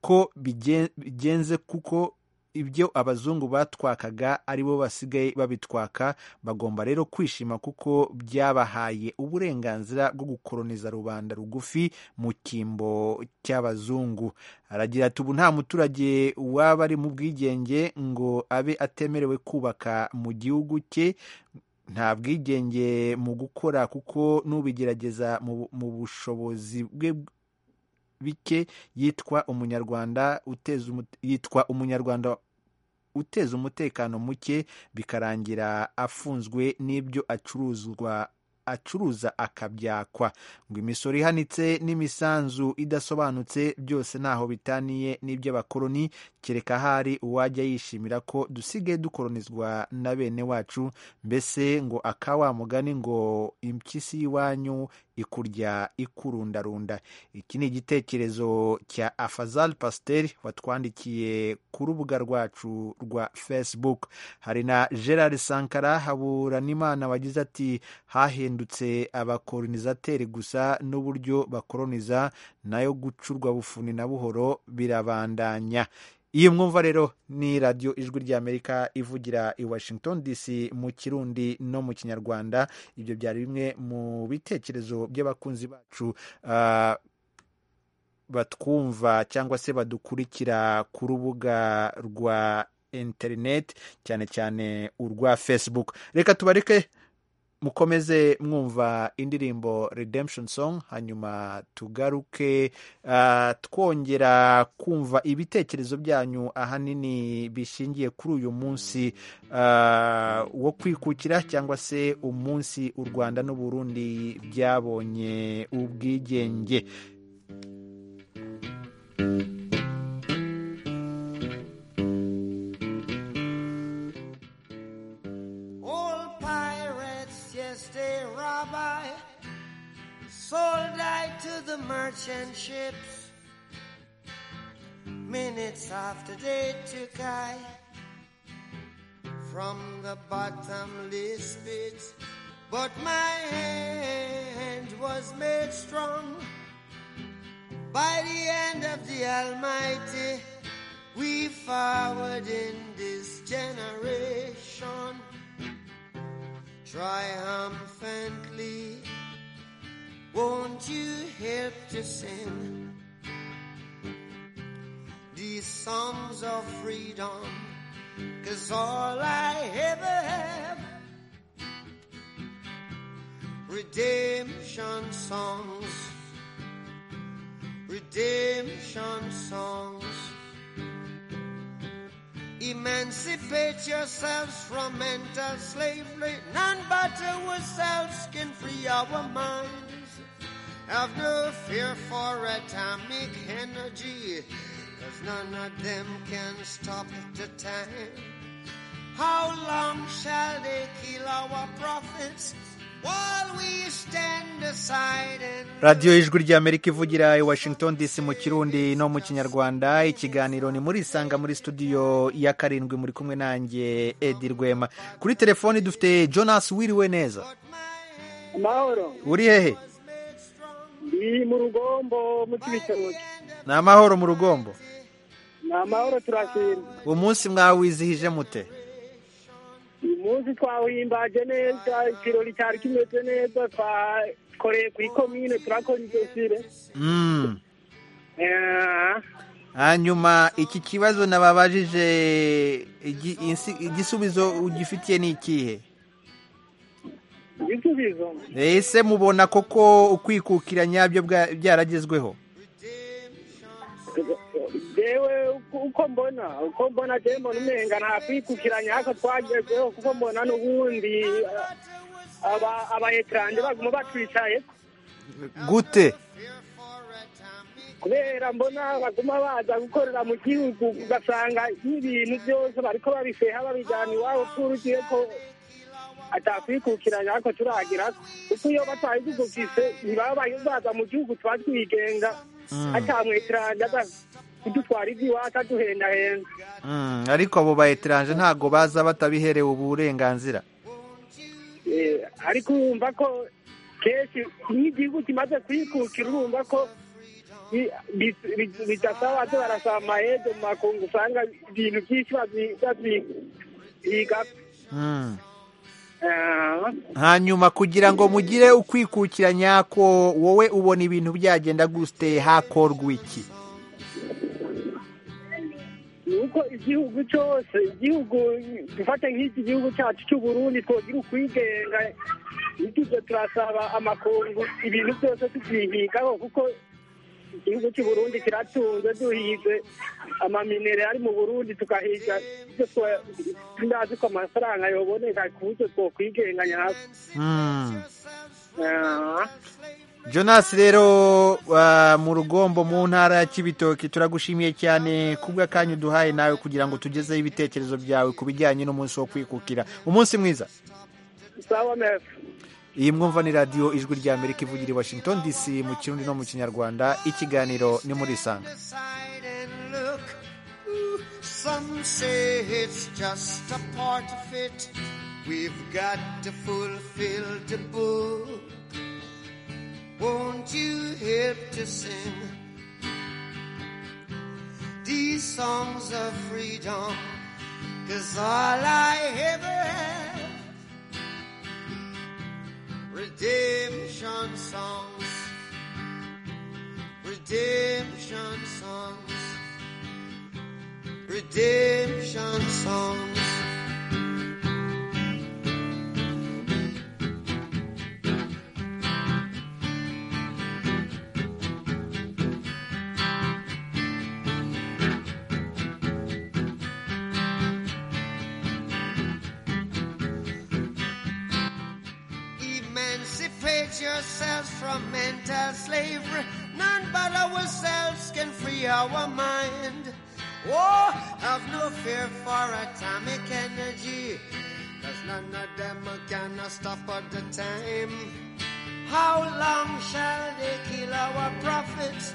ko bigen- bigenze kuko ibyo abazungu batwakaga aribo basigaye babitwaka bagomba rero kwishima kuko byabahaye uburenganzira bwo gukoroniza rubanda rugufi mu cyimbo cy'abazungu aragira ati ubu nta muturage waba ari mu bwigenge ngo abe atemerewe kubaka mu gihugu cye nta bwigenge mu gukora kuko n'ubigerageza mu- mu bushobozi bwe bike yitwa umunyarwanda uteza umut- yitwa umunyarwanda uteza umutekano muke bikarangira afunzwe n'ibyo acuruzwa acuruza akabyakwa ngo imisoro ihanitse n'imisanzu idasobanutse byose ntaho bitaniye n'iby'abakoloni kereka hari uwajya yishimira ko dusigaye dukoronizwa na bene wacu mbese ngo aka wa mugani ngo impyisi y'iwanyu ikurya ikurundarunda iki ni igitekerezo cya afazal pasiteri watwandikiye ku rubuga rwacu rwa facebook hari na gerard sankara haburanimana wagize ati hahindutse abakoronisateri gusa n'uburyo bakoroniza nayo gucurwa bufuni na buhoro birabandanya iyi mwumva rero ni radiyo ijwi ry'amerika ivugira i washington dc mu kirundi no mu kinyarwanda ibyo byari bimwe mu bitekerezo by'abakunzi bacu ah, batwumva cyangwa se badukurikira ku rubuga rwa interineti cyane cyane urwa facebook reka tubareke mukomeze mwumva indirimbo redemption song hanyuma tugaruke ah, twongera kumva ibitekerezo byanyu ahanini bishingiye kuri uyu munsi ah, wo kwikukira cyangwa se umunsi u rwanda n'u burundi byabonye ubwigenge Old pirates, yes, they rob I. Sold I to the merchant ships. Minutes after they took I from the bottomless pit. But my hand was made strong by the hand of the Almighty. We forward in this generation triumphantly. Won't you help to sing these songs of freedom? Cause all I ever have, redemption songs, redemption songs. Emancipate yourselves from mental slavery. None but ourselves can free our minds. Have no fear for atomic energy, cause none of them can stop the time. How long shall they kill our prophets while we stand aside and radiyo y'ijwi ry'amerika ivugira i washington dc mu kirundi no mu kinyarwanda ikiganiro ni muri isanga muri studio ya karindwi muri kumwe nanjye edi rwema kuri telefoni dufite jonas wiriwe neza amahoro uri hehe ni mu rugombo mu kibitoki ni amahoro mu rugombo ni amahoro turashima umunsi mwawizihije mute uyu munsi twawihimbaje neza ikirori cyari kimeze neza twakoreye kuri komine turakora ibyosire Mm. hanyuma iki kibazo nababajije igi- insi- igisubizo ugifitiye ni ikihe igisubizo ese mubona koko ukwikukira nyabyo bwa- byaragezweho jewe uko- uko mbona uko mbona jewe mbona umenga nta kwikukiranya hako twagezeho kuko mbona n'ubundi eh, aba- abayetarande baguma batwicaye gute kubera mbona baguma baza gukorera mu gihugu ugasanga n'ibintu byose bariko babifeha babijyana iwabo turugiye ko atakwikukiranya ariko turagira ko kuko iyo batayigugukise ntibaba baza mu gihugu tuba twigenga Mm. atamwetiranje aza kudutwara iby'iwacu aduhendahenda Mm, ariko abo ba eteranje ntabwo baza batabiherewe uburenganzira Eh, ariko urumva ko kenshi iyo igihugu kimaze kwikukira urumva ko bi- bi- bi- bidasaba baze barasaba amahede mu makungu usanga ibintu byinshi bazi- baziga Mm. Ah. hanyuma kugira ngo mugire ukwikukira nyako wowe ubona ibintu byagenda gute hakorwa iki nuko igihugu cyose igihugu dufate nk'iki gihugu cyacu cy'u Burundi twogira ukwigenga ntitujye turasaba amakungu ibintu byose tubyihigaho kuko igihugu cy'u Burundi kiratunze duhize amaminere ari mu Burundi tugahiga ibyo twa- tunazi ko amafaranga yoboneka ku buryo twokwigenga nyako Mm. Ah. jonas rero ah, mu rugombo mu ntara ya kibitoki turagushimiye cyane kubw'akanya uduhaye nawe kugira ngo tugezeho ibitekerezo byawe ku bijyanye n'umunsi wo kwikukira umunsi mwiza sawa meza iyi mwumva ni radiyo ijwi ry'amerika ivugira i washington dc mu kirundi no mu kinyarwanda ikiganiro ni muri isanga look. Ooh, Some say it's just a part of it. We've got to fulfill the book. Won't you help to sing these songs of freedom? Cause all I ever have redemption songs, redemption songs, redemption songs. Emancipate yourselves from mental slavery. None but ourselves can free our mind. Oh, have no fear for atomic energy. Cause none of them can stop at the time. How long shall they kill our prophets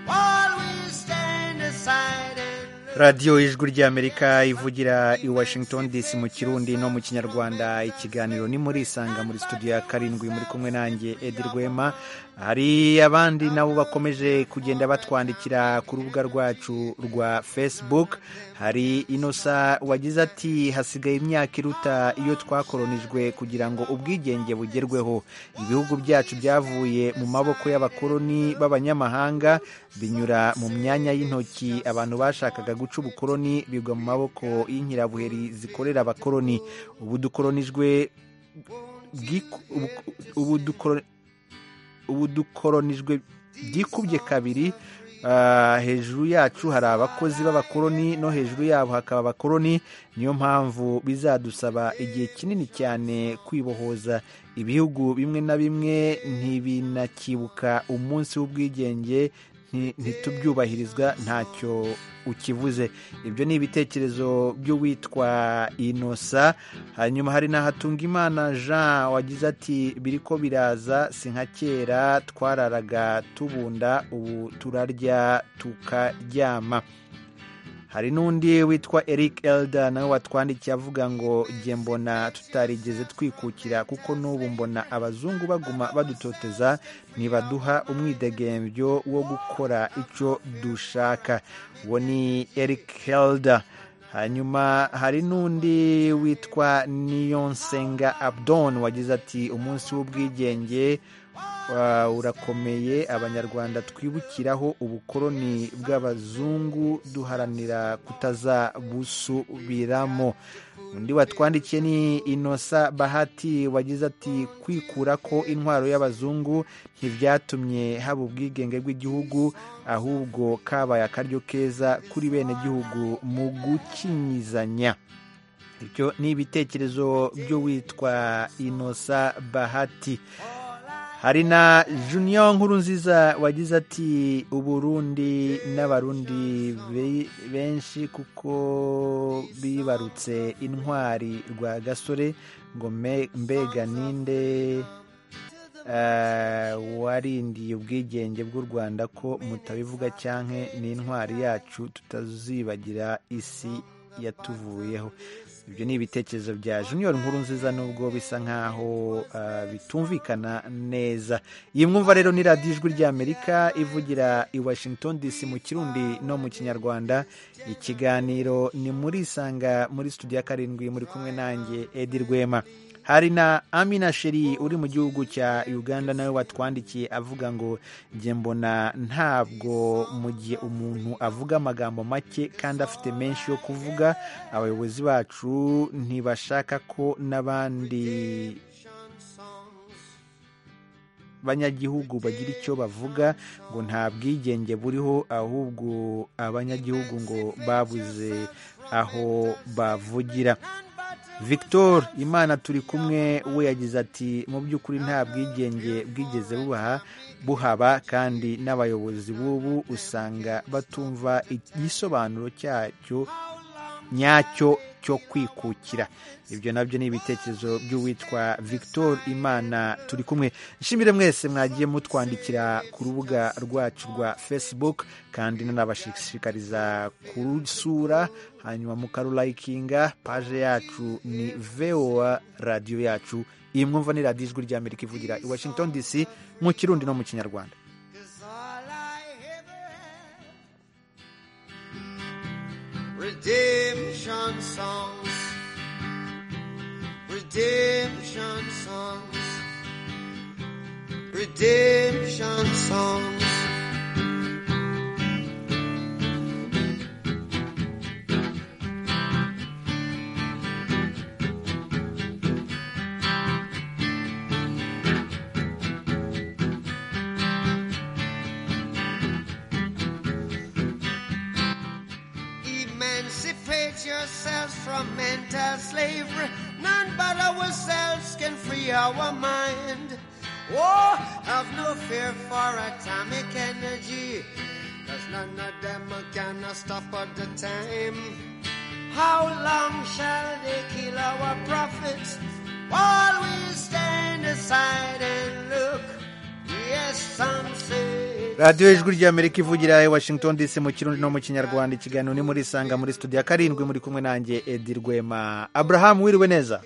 while we stand aside and radiyo y'ijwi ry'amerika ivugira i washington dc mu kirundi no mu kinyarwanda ikiganiro ni muri isanga muri studio ya karindwi muri kumwe nanjye edi rwema hari abandi nabo bakomeje kugenda batwandikira ku rubuga rwacu rwa facebook hari inosa wagize ati hasigaye imyaka iruta iyo twakoronijwe kugira ngo ubwigenge bugerweho ibihugu byacu byavuye mu maboko y'abakoloni b'abanyamahanga binyura mu myanya y'intoki abantu bashakaga guca ubukoloni bigwa mu maboko y'inkirabuheri zikorera abakoloni ubu dukoronijwe bwiku- ubu- ubu dukoro- ubu dukoronijwe byikubye kabiri hejuru yacu hari abakozi b'abakoroni no hejuru yabo hakaba abakoroni niyo mpamvu bizadusaba igihe kinini cyane kwibohoza ibihugu bimwe na bimwe ntibinakibuka umunsi w'ubwigenge ntitubyubahirizwa ntacyo ukivuze ibyo ni ibitekerezo by'uwitwa inosa hanyuma hari n'ahatunga imana jean wagize ati biri ko biraza si nka kera twararaga tubunda ubu turarya tukaryama hari n'undi witwa eric elda nawe watwandikiye avuga ngo jye mbona tutarigeze twikukira kuko n'ubu mbona abazungu baguma badutoteza ntibaduha umwidegembyo wo gukora icyo dushaka uwo ni eric helda hanyuma hari n'undi witwa niyonsenga abdon wagize ati umunsi w'ubwigenge urakomeye abanyarwanda twibukiraho ubukoroni bw'abazungu duharanira kutazabusubiramo undi watwandikiye ni inosa bahati wagize ati kwikura ko intwaro y'abazungu ntibyatumye haba ubwigenge bw'igihugu ahubwo kabaye akaryo keza kuri bene gihugu mu gukinyizanya ibyo ni ibitekerezo by'uwitwa inosa bahati hari na juniyo nkuru nziza wagize ati uburundi n'abarundi benshi kuko bibarutse intwari rwa gasore ngo mbega ninde warindiye ubwigenge bw'u rwanda ko mutabivuga cyane n'intwari yacu tutazibagira isi yatuvuyeho ibyo ni ibitekerezo bya junior nkuru nziza nubwo bisa nkaho bitumvikana neza iyi mwumva rero ni radiyo ijwi ry'amerika ivugira i washington dc mu kirundi no mu kinyarwanda ikiganiro ni muri isanga muri studio ya karindwi muri kumwe nanjye edi rwema hari na amina sheri uri mu gihugu cya uganda nawe watwandikiye avuga ngo njye mbona ntabwo mu gihe umuntu avuga amagambo make kandi afite menshi yo kuvuga abayobozi bacu ntibashaka ko n'abandi abanyagihugu bagira icyo bavuga ngo nta bwigenge buriho ahubwo abanyagihugu ngo babuze aho bavugira victor imana turi kumwe we yagize ati mu by'ukuri nta bwigenge bwigeze bubaha buhaba kandi n'abayobozi b'ubu usanga batumva igisobanuro cyacyo nyacyo cyo kwikukira ibyo nabyo ni ibitekerezo by'uwitwa victor imana turi kumwe nshimire mwese mwagiye mutwandikira ku rubuga rwacu rwa facebook kandi nanabashishikariza kurusura hanyuma mukarulayikinga paje yacu ni voa radiyo yacu iyi mwumva ni radiyo ijwi ry'amerika ivugira i washington dc mu kirundi no mu kinyarwanda Redemption songs, redemption songs, redemption songs. Emancipate yourselves from mental slavery. None but ourselves can free our mind. Oh, have no fear for atomic energy. Cause none of them are gonna stop at the time. How long shall they kill our prophets? While we stand aside and look. Yes, some say. radiyo ijwi ry'amerika ivugira i washington dc mu kirundi no mu kinyarwanda ikiganiro ni muri isanga muri studio ya karindwi muri kumwe nanjye edi rwema aburahamu wiriwe neza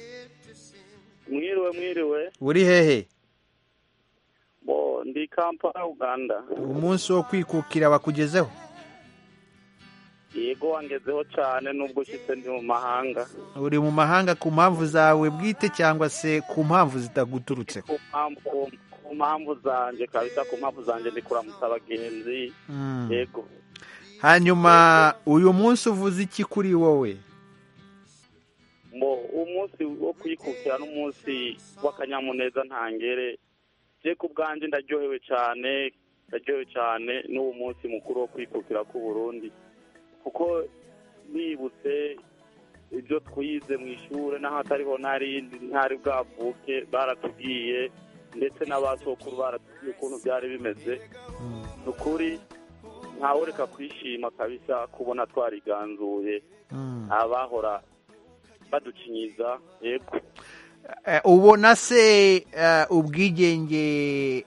mwiriwe mwiriwe uri hehe bo ndi kampala uganda umunsi wo kwikukira bakugezeho yego wangezeho cyane nubwo ushyitse ndi mu mahanga uri mu mahanga ku mpamvu zawe bwite cyangwa se ku mpamvu zitaguturutseho ku mpamvu ku mpamvu zanjye kabisa ku mpamvu zanjye ndi kuramutsa abagenzi Mm. yego hanyuma uyu munsi uvuze iki kuri wowe ngo umunsi wo kwikukira n'umunsi w'akanyamuneza ntangere je ku bwanjye ndaryohewe cyane yaryohewe cyane n'uwo munsi mukuru wo kwikukira ku Burundi kuko nibutse ibyo twize mu ishuri n'ahatariho ntari ntari bwavuke baratubwiye ndetse n'abasokuru baratubwiye ukuntu byari bimeze ni ukuri ntawureka kwishima kabisa kubona twariganzuye abahora badukinyiza yego ubona se eh, ubwigenge eh,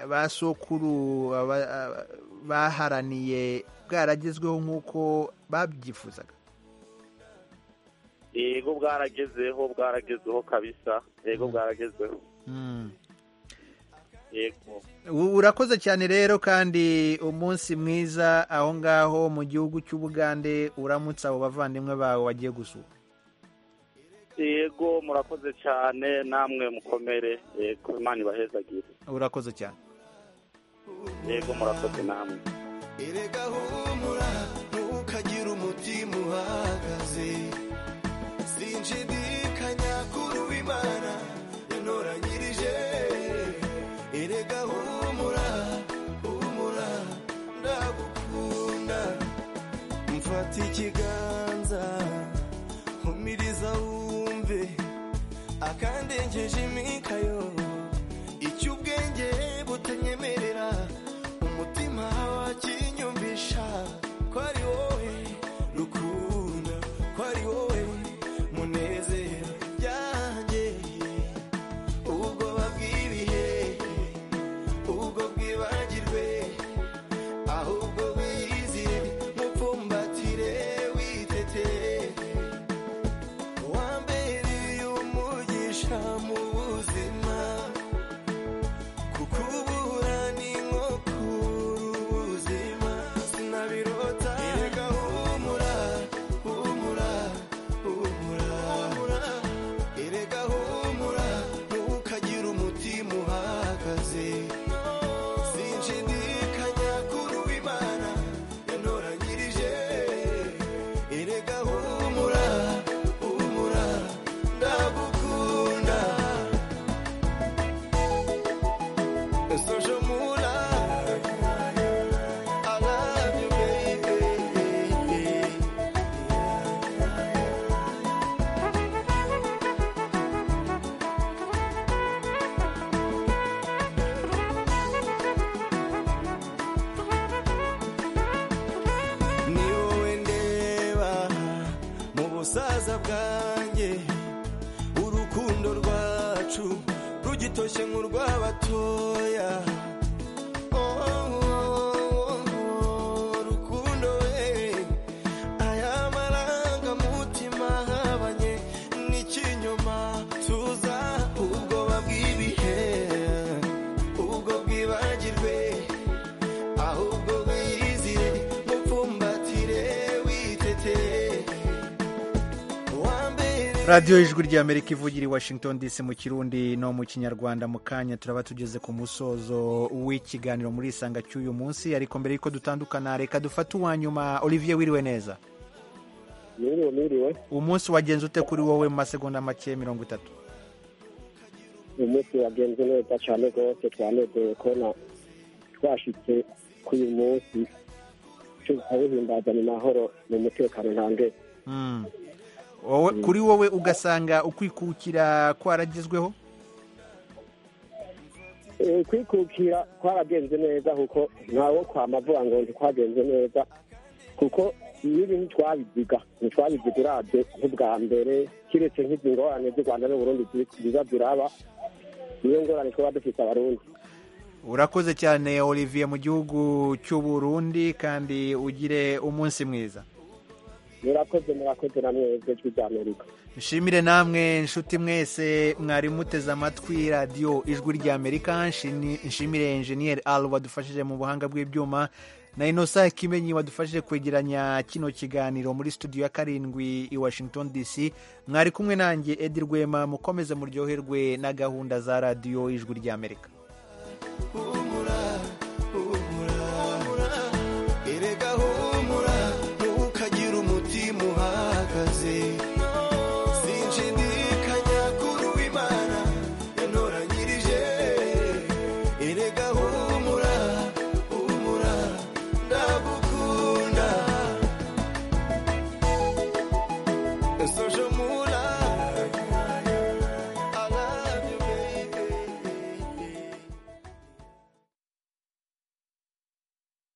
ba sokuru aba- aba- baharaniye bwaragezweho nk'uko babyifuzaga yego bwaragezeho bwaragezeho kabisa yego bwaragezeho Mm. yego U- urakoze cyane rero kandi umunsi mwiza aho ngaho mu gihugu cy'ubugande uramutse abo bavandimwe bawe wagiye gusura yego murakoze cyane namwe mukomere yego imana ibahezagire urakoze cyane yego murakoze namwe erega humura ntukagira umutima uhagaze sinshidikanya kuri uwimana yantoranyirije erega humura humura ndagukunda mfata ikiganza nkumiriza wumve akandengeje imikayo icyo ubwenge butanyemerera umutima wakinyumvisha ko ari wowe rukunda ko ari wowe munezero byanjye ubwoba bw'ibihe ubwo bwibagirwe ahubwo wizire mupfumbatire witeteye wambereye umugisha mu buzima kukubura ni nko kubura ubuzima sinabirota erega humura humura humura erega humura ntukagire umutima uhagaze sinshidikanya kuri uwimana yantoranyirije erega humura humura ndagukunda Sojomura, I love you, baby. ni wowe ndeba mu busaza bwanjye urukundo rwacu rugitoshye nk'urw'abatoya Oh, oh, oh, rukundo we aya marangamutima ahabanye n'ikinyoma tuza ubwoba bw'ibihe ubwo bwibagirwe ahubwo wizire mupfumbatire witete wambere radiyo y'ijwi ry'amerika ivugira i washington dc mu kirundi no mu kinyarwanda mu kanya turaba tugeze ku musozo w'ikiganiro muri isanga cy'uyu munsi ariko mbere y'uko dutandukana reka dufate uwa nyuma olivier wiriwe neza Niriwe niriwe umunsi wagenze ute kuri wowe mu masegonda make mirongo itatu uyu munsi wagenze neza cyane rwose twanezeye kubona twashyitse ku uyu munsi tukawuhimbaza mu mahoro mu mutekano nta ndege Mm. wowe kuri wowe ugasanga ukwikukira kwaragezweho Eh, kwikukira kwaragenze neza kuko ntawo kwamavuga ngo ntitwagenze neza kuko n'ibintu twabiziga ntitwabiziga urabye nk'ubwa mbere kiretse nk'izi ngorane z'u rwanda n'uburundi ziri- ziza ziraba niyo ngorane twaba dufite abarundi urakoze cyane olivier mu gihugu cy'uburundi kandi ugire umunsi mwiza murakoze murakoze na mwebwe ijwi rya amerika nshimire namwe nshuti mwese mwari muteze amatwi radiyo ijwi ry'amerika nshini- nshimire enjeniyeri al wadufashije mu buhanga bw'ibyuma na inosa kimenyi wadufashije kwegeranya kino kiganiro muri studio ya karindwi i washington dc mwari kumwe nanjye edi rwema mukomeze muryoherwe na gahunda za radiyo ijwi ry'amerika humura